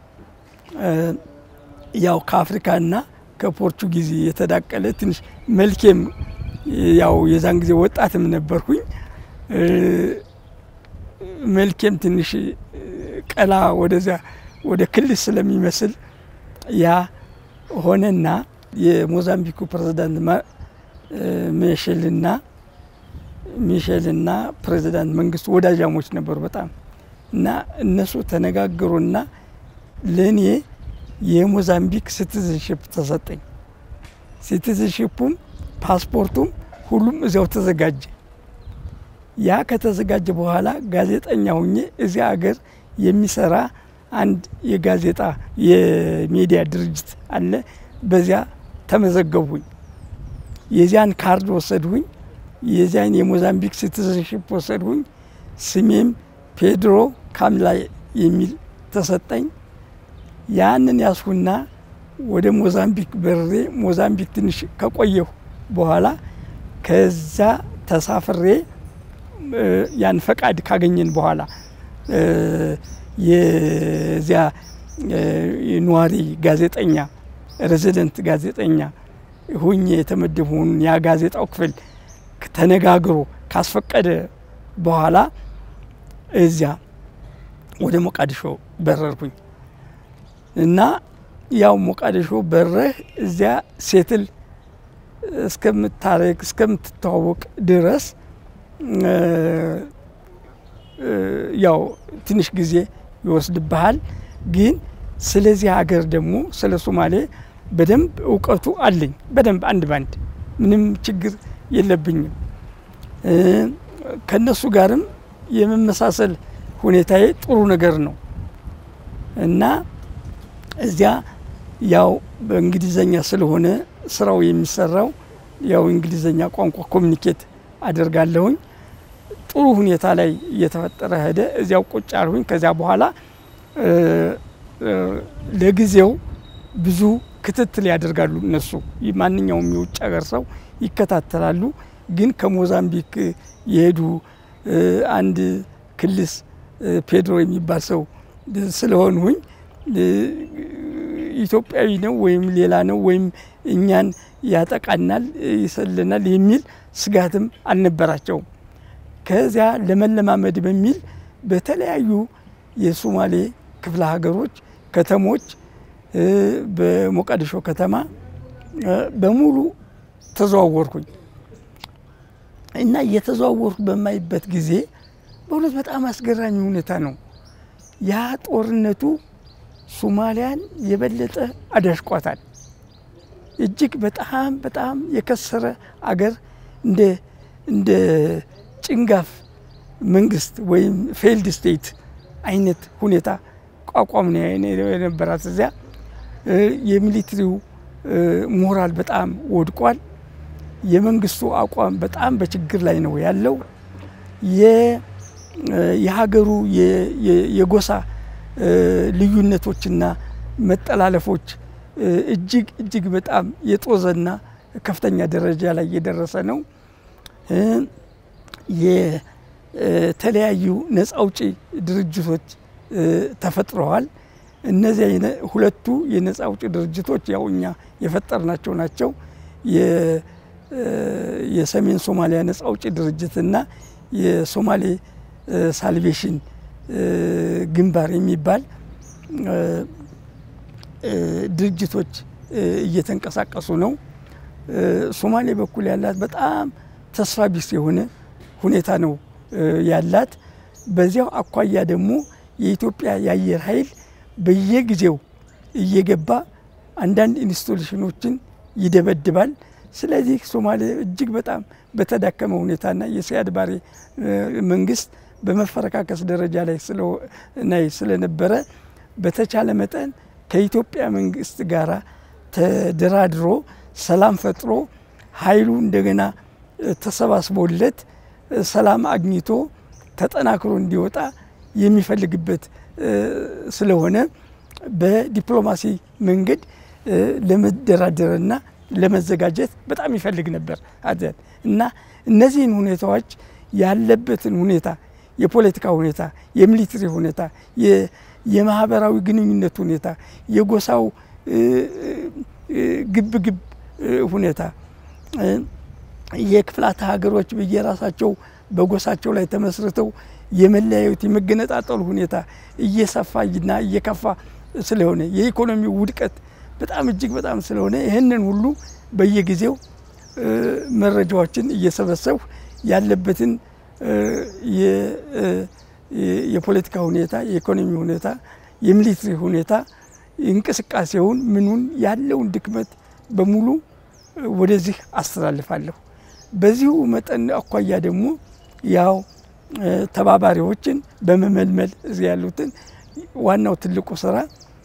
ያው ከአፍሪካና ከፖርቹጊዝ የተዳቀለ ትንሽ መልኬም ያው የዛን ጊዜ ወጣትም ነበርኩኝ መልኬም ትንሽ ቀላ ወደዚያ ወደ ክልል ስለሚመስል ያ ሆነና የሞዛምቢኩ ፕሬዚዳንት ሚሼልና ሚሼልና ፕሬዚዳንት መንግስቱ ወዳጃሞች ነበሩ በጣም እና እነሱ ተነጋገሩና ለእኔ የሞዛምቢክ ሲቲዝንሽፕ ተሰጠኝ። ሲቲዝንሽፑም ፓስፖርቱም ሁሉም እዚያው ተዘጋጀ። ያ ከተዘጋጀ በኋላ ጋዜጠኛ ሁኜ እዚያ ሀገር የሚሰራ አንድ የጋዜጣ የሚዲያ ድርጅት አለ። በዚያ ተመዘገብሁኝ። የዚያን ካርድ ወሰድሁኝ። የዚያን የሞዛምቢክ ሲቲዝንሽፕ ወሰድሁኝ። ስሜም ፔድሮ ካምላ የሚል ተሰጠኝ። ያንን ያስሁና ወደ ሞዛምቢክ በርሬ ሞዛምቢክ ትንሽ ከቆየሁ በኋላ ከዛ ተሳፍሬ ያን ፈቃድ ካገኘን በኋላ የዚያ ነዋሪ ጋዜጠኛ ሬዚደንት ጋዜጠኛ ሁኜ የተመደብሁን ያ ጋዜጣው ክፍል ተነጋግሮ ካስፈቀደ በኋላ እዚያ ወደ ሞቃዲሾ በረርኩኝ እና ያው ሞቃዲሾ በረህ እዚያ ሴትል እስከምታረግ እስከምትተዋወቅ ድረስ ያው ትንሽ ጊዜ ይወስድብሃል። ግን ስለዚህ ሀገር ደግሞ ስለ ሶማሌ በደንብ እውቀቱ አለኝ። በደንብ አንድ ባንድ ምንም ችግር የለብኝም። ከነሱ ጋርም የመመሳሰል ሁኔታዬ ጥሩ ነገር ነው እና እዚያ ያው በእንግሊዘኛ ስለሆነ ስራው የሚሰራው ያው እንግሊዘኛ ቋንቋ ኮሚኒኬት አደርጋለሁኝ። ጥሩ ሁኔታ ላይ እየተፈጠረ ሄደ። እዚያው ቁጭ አልሁኝ። ከዚያ በኋላ እ፣ እ፣ ለጊዜው ብዙ ክትትል ያደርጋሉ እነሱ ይህ ማንኛውም የውጭ ሀገር ሰው ይከታተላሉ። ግን ከሞዛምቢክ የሄዱ እ፣ አንድ ክልስ እ፣ ፔድሮ የሚባል ሰው ስለሆንሁኝ እ፣ ኢትዮጵያዊ ነው ወይም ሌላ ነው ወይም እኛን ያጠቃናል፣ ይሰልናል የሚል ስጋትም አልነበራቸውም። ከዚያ ለመለማመድ በሚል በተለያዩ የሶማሌ ክፍለ ሀገሮች ከተሞች እ፣ በሞቃዲሾ ከተማ እ፣ በሙሉ ተዘዋወርኩኝ እና እየተዘዋወርኩ በማይበት ጊዜ በእውነት በጣም አስገራሚ ሁኔታ ነው። ያ ጦርነቱ ሶማሊያን የበለጠ አዳሽቋታል። እጅግ በጣም በጣም የከሰረ አገር እንደ እንደ ጭንጋፍ መንግስት ወይም ፌልድ ስቴት አይነት ሁኔታ ቋቋም ነው የነበራት። እዚያ እ፣ የሚሊትሪው እ፣ ሞራል በጣም ወድቋል። የመንግስቱ አቋም በጣም በችግር ላይ ነው ያለው። የ- እ፣ የሀገሩ የ- የ- የጎሳ እ፣ ልዩነቶችና መጠላለፎች እ፣ እጅግ እጅግ በጣም የጦዘና ከፍተኛ ደረጃ ላይ የደረሰ ነው። እ፣ የተለያዩ ነፃ አውጪ ድርጅቶች እ፣ ተፈጥረዋል። እነዚያ የነ- ሁለቱ የነፃ አውጪ ድርጅቶች ያው እኛ የፈጠርናቸው ናቸው። የ- እ፣ የሰሜን ሶማሊያ ነፃ አውጪ ድርጅትና የሶማሌ እ፣ ሳልቬሽን እ፣ ግንባር የሚባል እ፣ እ፣ ድርጅቶች እ፣ እየተንቀሳቀሱ ነው። እ፣ ሶማሌ በኩል ያላት በጣም ተስፋ ቢስ የሆነ ሁኔታ ነው እ፣ ያላት። በዚያው አኳያ ደግሞ የኢትዮጵያ የአየር ኃይል በየጊዜው እየገባ አንዳንድ ኢንስቶሌሽኖችን ይደበድባል። ስለዚህ ሶማሌ እጅግ በጣም በተዳከመ ሁኔታና የሲያድ ባሬ እ፣ መንግስት በመፈረካከስ ደረጃ ላይ ስለ- ላይ ስለነበረ በተቻለ መጠን ከኢትዮጵያ መንግስት ጋር ተደራድሮ ሰላም ፈጥሮ ኃይሉ እንደገና እ፣ ተሰባስቦለት እ፣ ሰላም አግኝቶ ተጠናክሮ እንዲወጣ የሚፈልግበት እ፣ ስለሆነ በዲፕሎማሲ መንገድ እ፣ ለመደራደርና ለመዘጋጀት በጣም ይፈልግ ነበር አደን እና እነዚህን ሁኔታዎች ያለበትን ሁኔታ የፖለቲካ ሁኔታ፣ የሚሊትሪ ሁኔታ፣ የ- የማህበራዊ ግንኙነት ሁኔታ፣ የጎሳው እ፣ እ፣ ግብግብ እ፣ ሁኔታ እ፣ የክፍላተ ሀገሮች በየራሳቸው በጎሳቸው ላይ ተመስርተው የመለያየት የመገነጣጠሉ ሁኔታ እየሰፋና እየከፋ ስለሆነ የኢኮኖሚው ውድቀት በጣም እጅግ በጣም ስለሆነ ይህንን ሁሉ በየጊዜው እ፣ መረጃዎችን እየሰበሰብሁ ያለበትን እ፣ የ- እ፣ የ- የፖለቲካ ሁኔታ፣ የኢኮኖሚ ሁኔታ፣ የሚሊትሪ ሁኔታ እንቅስቃሴውን ምኑን ያለውን ድክመት በሙሉ እ፣ ወደዚህ አስተላልፋለሁ። በዚሁ መጠን አኳያ ደግሞ ያው እ፣ ተባባሪዎችን በመመልመል እዚህ ያሉትን ዋናው ትልቁ ስራ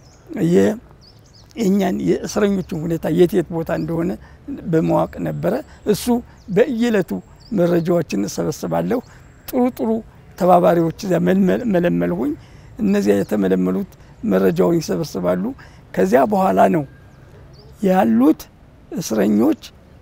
የ- የእኛን የእስረኞችን ሁኔታ የት የት ቦታ እንደሆነ በማወቅ ነበረ። እሱ በየዕለቱ መረጃዎችን እሰበስባለሁ። ጥሩ ጥሩ ተባባሪዎች እዚያ መልመል- መለመልሁኝ። እነዚያ የተመለመሉት መረጃውን ይሰበስባሉ። ከዚያ በኋላ ነው ያሉት እስረኞች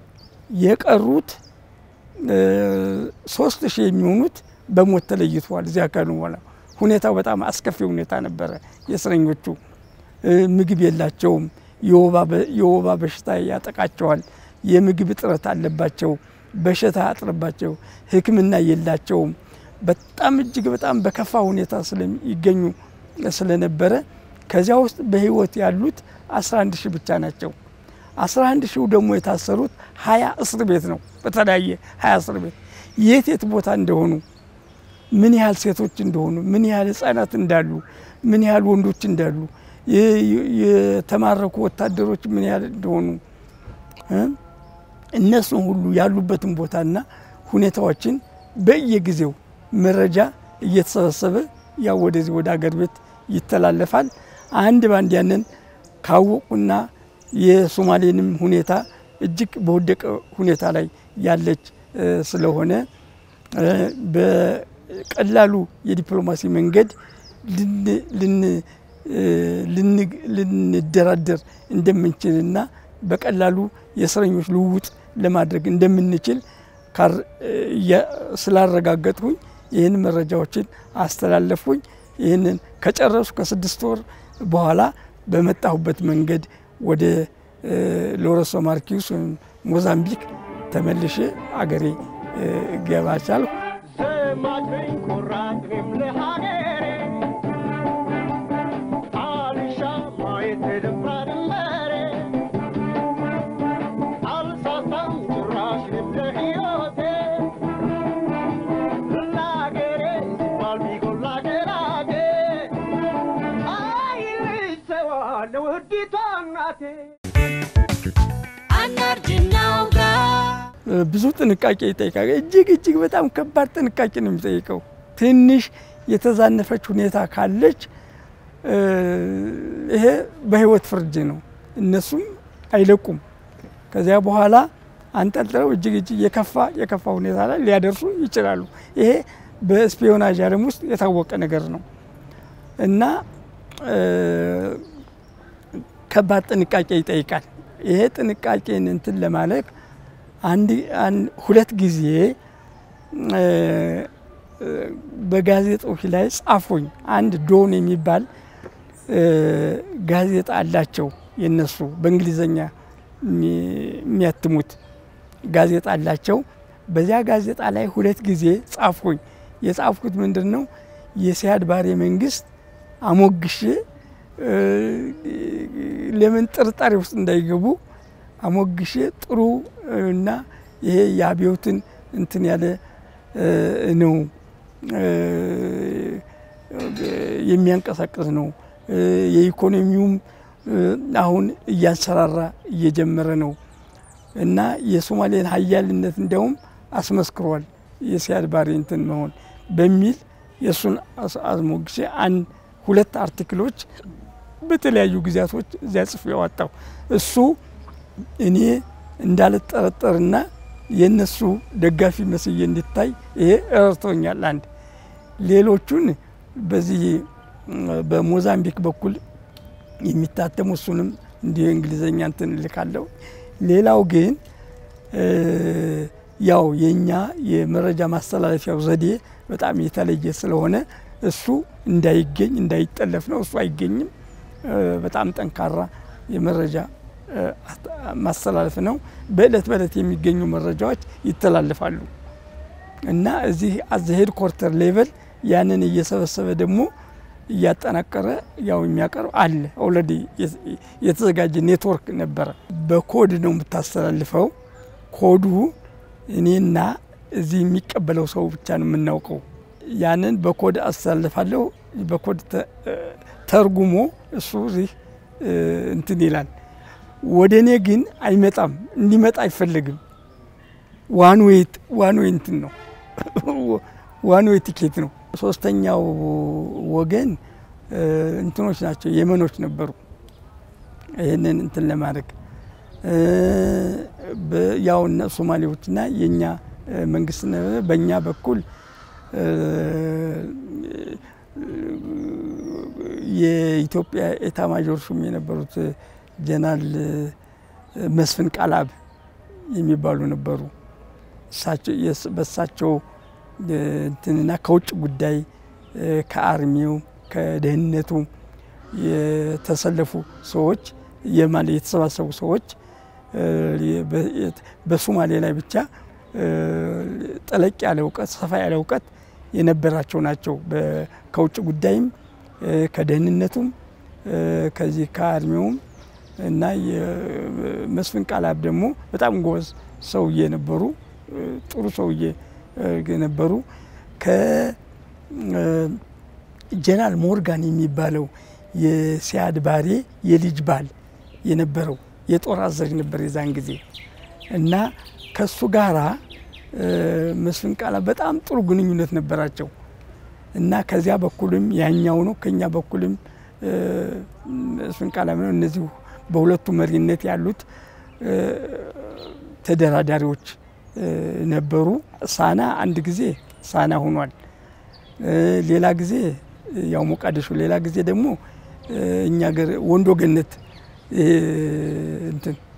የቀሩት እ፣ ሶስት ሺህ የሚሆኑት በሞት ተለይተዋል። እዚያ ካሉ በኋላ ሁኔታው በጣም አስከፊ ሁኔታ ነበረ። የእስረኞቹ እ፣ ምግብ የላቸውም። የወባ በ- የወባ በሽታ ያጠቃቸዋል። የምግብ እጥረት አለባቸው። በሽታ አጥረባቸው ሕክምና የላቸውም። በጣም እጅግ በጣም በከፋ ሁኔታ ስለሚገኙ ስለነበረ ከዚያ ውስጥ በህይወት ያሉት 11 ሺህ ብቻ ናቸው። 11 ሺው ደግሞ የታሰሩት ሀያ እስር ቤት ነው። በተለያየ ሀያ እስር ቤት የት የት ቦታ እንደሆኑ ምን ያህል ሴቶች እንደሆኑ ምን ያህል ህጻናት እንዳሉ ምን ያህል ወንዶች እንዳሉ የ- የ- የተማረኩ ወታደሮች ምን ያህል እንደሆኑ እ? እነሱን ሁሉ ያሉበትን ቦታና ሁኔታዎችን በየጊዜው መረጃ እየተሰበሰበ ያው ወደዚህ ወደ አገር ቤት ይተላለፋል። አንድ ባንድ ያንን ካወቁና የሶማሌንም ሁኔታ እጅግ በወደቀ ሁኔታ ላይ ያለች እ፣ ስለሆነ እ፣ በቀላሉ የዲፕሎማሲ መንገድ ልን- ልን- እ፣ ልን- ልንደራደር እንደምንችልና በቀላሉ የእስረኞች ልውውጥ ለማድረግ እንደምንችል ካር- እ፣ ያ- ስላረጋገጥሁኝ ይህን መረጃዎችን አስተላለፍኩኝ። ይህንን ከጨረሱ ከስድስት ወር በኋላ በመጣሁበት መንገድ ወደ እ፣ ሎረንሶ ማርኪዩስ ወይም ሞዛምቢክ ተመልሼ አገሬ እ፣ ገባ ቻልኩ። ዘማችኝ ኩራት እኔም ለሀገሬ አልሻ ማየት የደፍራ ድንበሬ አልሳሳም ጭራሽ እኔም ለሕይወቴ ለሀገሬ ሲባል ቢጎላ ገራቴ አይ ልጅ ሰዋለ ውዲቷ እናቴ እ፣ ብዙ ጥንቃቄ ይጠይቃል። እጅግ እጅግ በጣም ከባድ ጥንቃቄ ነው የሚጠይቀው። ትንሽ የተዛነፈች ሁኔታ ካለች እ፣ ይሄ በህይወት ፍርድ ነው። እነሱም አይለቁም። ከዚያ በኋላ አንጠልጥለው እጅግ እጅግ የከፋ የከፋ ሁኔታ ላይ ሊያደርሱ ይችላሉ። ይሄ በስፒዮናጅ ዓለም ውስጥ የታወቀ ነገር ነው እና እ፣ ከባድ ጥንቃቄ ይጠይቃል። ይሄ ጥንቃቄን እንትን ለማለት አንድ አን- ሁለት ጊዜ እ፣ እ፣ በጋዜጦች ላይ ጻፉኝ። አንድ ዶን የሚባል እ፣ ጋዜጣ አላቸው የነሱ በእንግሊዘኛ የሚ- የሚያትሙት ጋዜጣ አላቸው። በዚያ ጋዜጣ ላይ ሁለት ጊዜ ጻፍኩኝ። የጻፍኩት ምንድን ነው የሲያድ ባሬ መንግስት አሞግሼ እ፣ ለምን ጥርጣሬ ውስጥ እንዳይገቡ አሞግሼ ጥሩ እና ይሄ የአብዮትን እንትን ያለ እ፣ ነው እ፣ የሚያንቀሳቅስ ነው። እ፣ የኢኮኖሚውም እ፣ አሁን እያንሰራራ እየጀመረ ነው እና የሶማሌን ሀያልነት እንዲያውም አስመስክሯል የሲያድ ባሬ እንትን መሆን በሚል የእሱን አስ- አስሞግሼ አንድ ሁለት አርቲክሎች በተለያዩ ጊዜያቶች እዚያ ጽፌ ያወጣው እሱ እኔ እንዳልጠረጠርና የእነሱ ደጋፊ መስዬ እንዲታይ ይሄ ረድቶኛል። አንድ ሌሎቹን በዚህ ም፣ በሞዛምቢክ በኩል የሚታተሙ እሱንም እንዲህ እንግሊዘኛ እንትን እልካለሁ። ሌላው ግን እ፣ ያው የእኛ የመረጃ ማስተላለፊያው ዘዴ በጣም የተለየ ስለሆነ እሱ እንዳይገኝ እንዳይጠለፍ ነው። እሱ አይገኝም። እ፣ በጣም ጠንካራ የመረጃ እ፣ አት- ማስተላለፍ ነው። በእለት በእለት የሚገኙ መረጃዎች ይተላለፋሉ እና እዚህ አዘ ሄድ ኮርተር ሌቨል ያንን እየሰበሰበ ደግሞ እያጠናቀረ ያው የሚያቀርብ አለ። ኦልሬዲ የተዘጋጀ ኔትወርክ ነበረ። በኮድ ነው የምታስተላልፈው። ኮዱ እኔና እዚህ የሚቀበለው ሰው ብቻ ነው የምናውቀው። ያንን በኮድ አስተላልፋለሁ። በኮድ ተ- ተርጉሞ እሱ እዚህ እ፣ እንትን ይላል። ወደ እኔ ግን አይመጣም፣ እንዲመጣ አይፈለግም። ዋን ዌይ ዋን ዌይ እንትን ነው ዋን ዌይ ቲኬት ነው። ሶስተኛው ወገን እ፣ እንትኖች ናቸው የመኖች ነበሩ። ይህንን እንትን ለማድረግ እ፣ በ- ያው እነ ሶማሌዎችና የእኛ እ፣ መንግስት ነበረ። በእኛ በኩል እ፣ የኢትዮጵያ ኤታ ማጆር ሹም የነበሩት ጀነራል መስፍን ቃላብ የሚባሉ ነበሩ። እሳቸው የስ- በእሳቸው እ፣ እንትንና ከውጭ ጉዳይ እ፣ ከአርሚው ከደህንነቱ የተሰለፉ ሰዎች የማለ የተሰባሰቡ ሰዎች እ፣ በ- የት- በሶማሌ ላይ ብቻ እ፣ ጠለቅ ያለ እውቀት ሰፋ ያለ እውቀት የነበራቸው ናቸው። በ- ከውጭ ጉዳይም እ፣ ከደህንነቱም እ፣ ከዚህ ከአርሚውም እና የመስፍን ቃላብ ደግሞ በጣም ጎበዝ ሰውዬ ነበሩ። እ፣ ጥሩ ሰውዬ እ፣ ነበሩ። ከጀነራል ሞርጋን የሚባለው የሲያድ ባሬ የልጅ ባል የነበረው የጦር አዛዥ ነበር የዛን ጊዜ እና ከሱ ጋራ እ፣ መስፍን ቃላብ በጣም ጥሩ ግንኙነት ነበራቸው እና ከዚያ በኩልም ያኛው ነው ከኛ በኩልም መስፍን ቃላምነው እነዚህ በሁለቱ መሪነት ያሉት ተደራዳሪዎች ነበሩ። ሳና አንድ ጊዜ ሳና ሆኗል። ሌላ ጊዜ ያው ሞቃዲሾ፣ ሌላ ጊዜ ደግሞ እኛ ገር ወንዶ ገነት እንትን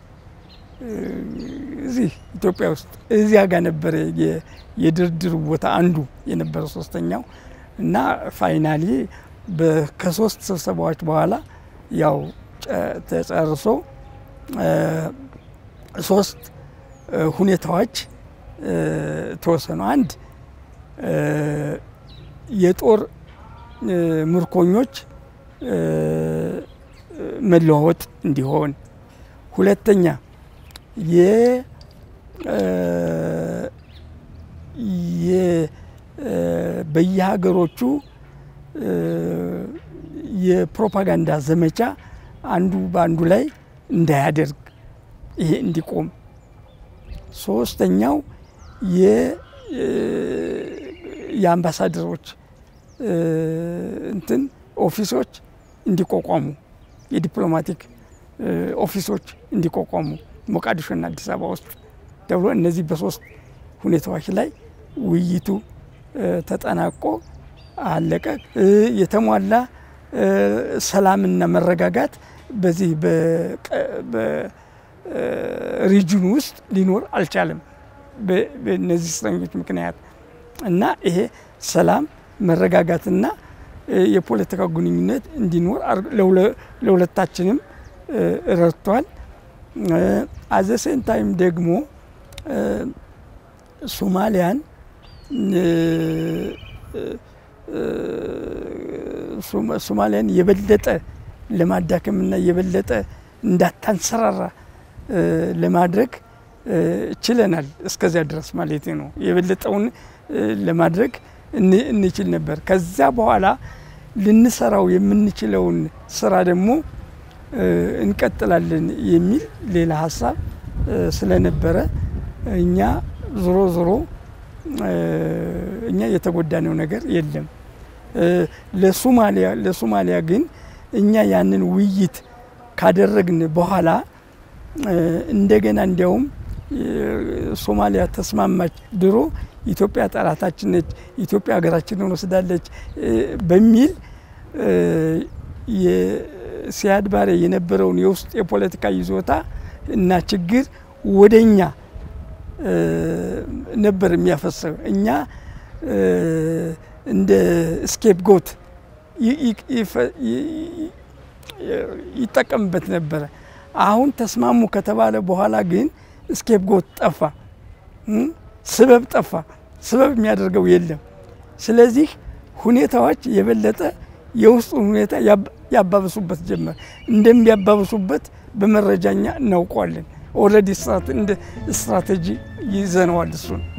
እዚህ ኢትዮጵያ ውስጥ እዚያ ጋር ነበረ የድርድር ቦታ አንዱ የነበረ ሶስተኛው እና ፋይናሊ ከሶስት ስብሰባዎች በኋላ ያው ተጨርሶ ሶስት ሁኔታዎች ተወሰኑ። አንድ የጦር ምርኮኞች መለዋወጥ እንዲሆን፣ ሁለተኛ በየሀገሮቹ የፕሮፓጋንዳ ዘመቻ አንዱ በአንዱ ላይ እንዳያደርግ ይሄ እንዲቆም፣ ሶስተኛው የአምባሳደሮች እንትን ኦፊሶች እንዲቋቋሙ የዲፕሎማቲክ ኦፊሶች እንዲቋቋሙ ሞቃዲሾና አዲስ አበባ ውስጥ ተብሎ እነዚህ በሶስት ሁኔታዎች ላይ ውይይቱ ተጠናቆ አለቀ። የተሟላ ሰላምና መረጋጋት በዚህ በሪጅኑ ውስጥ ሊኖር አልቻለም በእነዚህ እስረኞች ምክንያት እና ይሄ ሰላም መረጋጋትና የፖለቲካ ግንኙነት እንዲኖር ለሁለታችንም ረድቷል። አዘሴን ታይም ደግሞ ሶማሊያን ሶማሊያን የበለጠ ለማዳከምና የበለጠ እንዳታንሰራራ ለማድረግ ችለናል። እስከዚያ ድረስ ማለት ነው። የበለጠውን ለማድረግ እንችል ነበር። ከዛ በኋላ ልንሰራው የምንችለውን ስራ ደግሞ እንቀጥላለን የሚል ሌላ ሀሳብ ስለነበረ እኛ ዞሮ ዞሮ እኛ የተጎዳነው ነገር የለም። ለሶማሊያ ለሶማሊያ ግን እኛ ያንን ውይይት ካደረግን በኋላ እንደገና እንዲያውም ሶማሊያ ተስማማች። ድሮ ኢትዮጵያ ጠላታችን ነች፣ ኢትዮጵያ ሀገራችንን ወስዳለች በሚል ሲያድ ባሬ የነበረውን የውስጥ የፖለቲካ ይዞታ እና ችግር ወደ እኛ ነበር የሚያፈሰው። እኛ እንደ ስኬፕ ጎት ይጠቀምበት ነበረ። አሁን ተስማሙ ከተባለ በኋላ ግን ስኬፕ ጎት ጠፋ፣ ስበብ ጠፋ። ስበብ የሚያደርገው የለም። ስለዚህ ሁኔታዎች የበለጠ የውስጡን ሁኔታ ያባብሱበት ጀመር። እንደሚያባብሱበት በመረጃኛ እናውቀዋለን። ኦልሬዲ እንደ ስትራቴጂ ይዘነዋል እሱን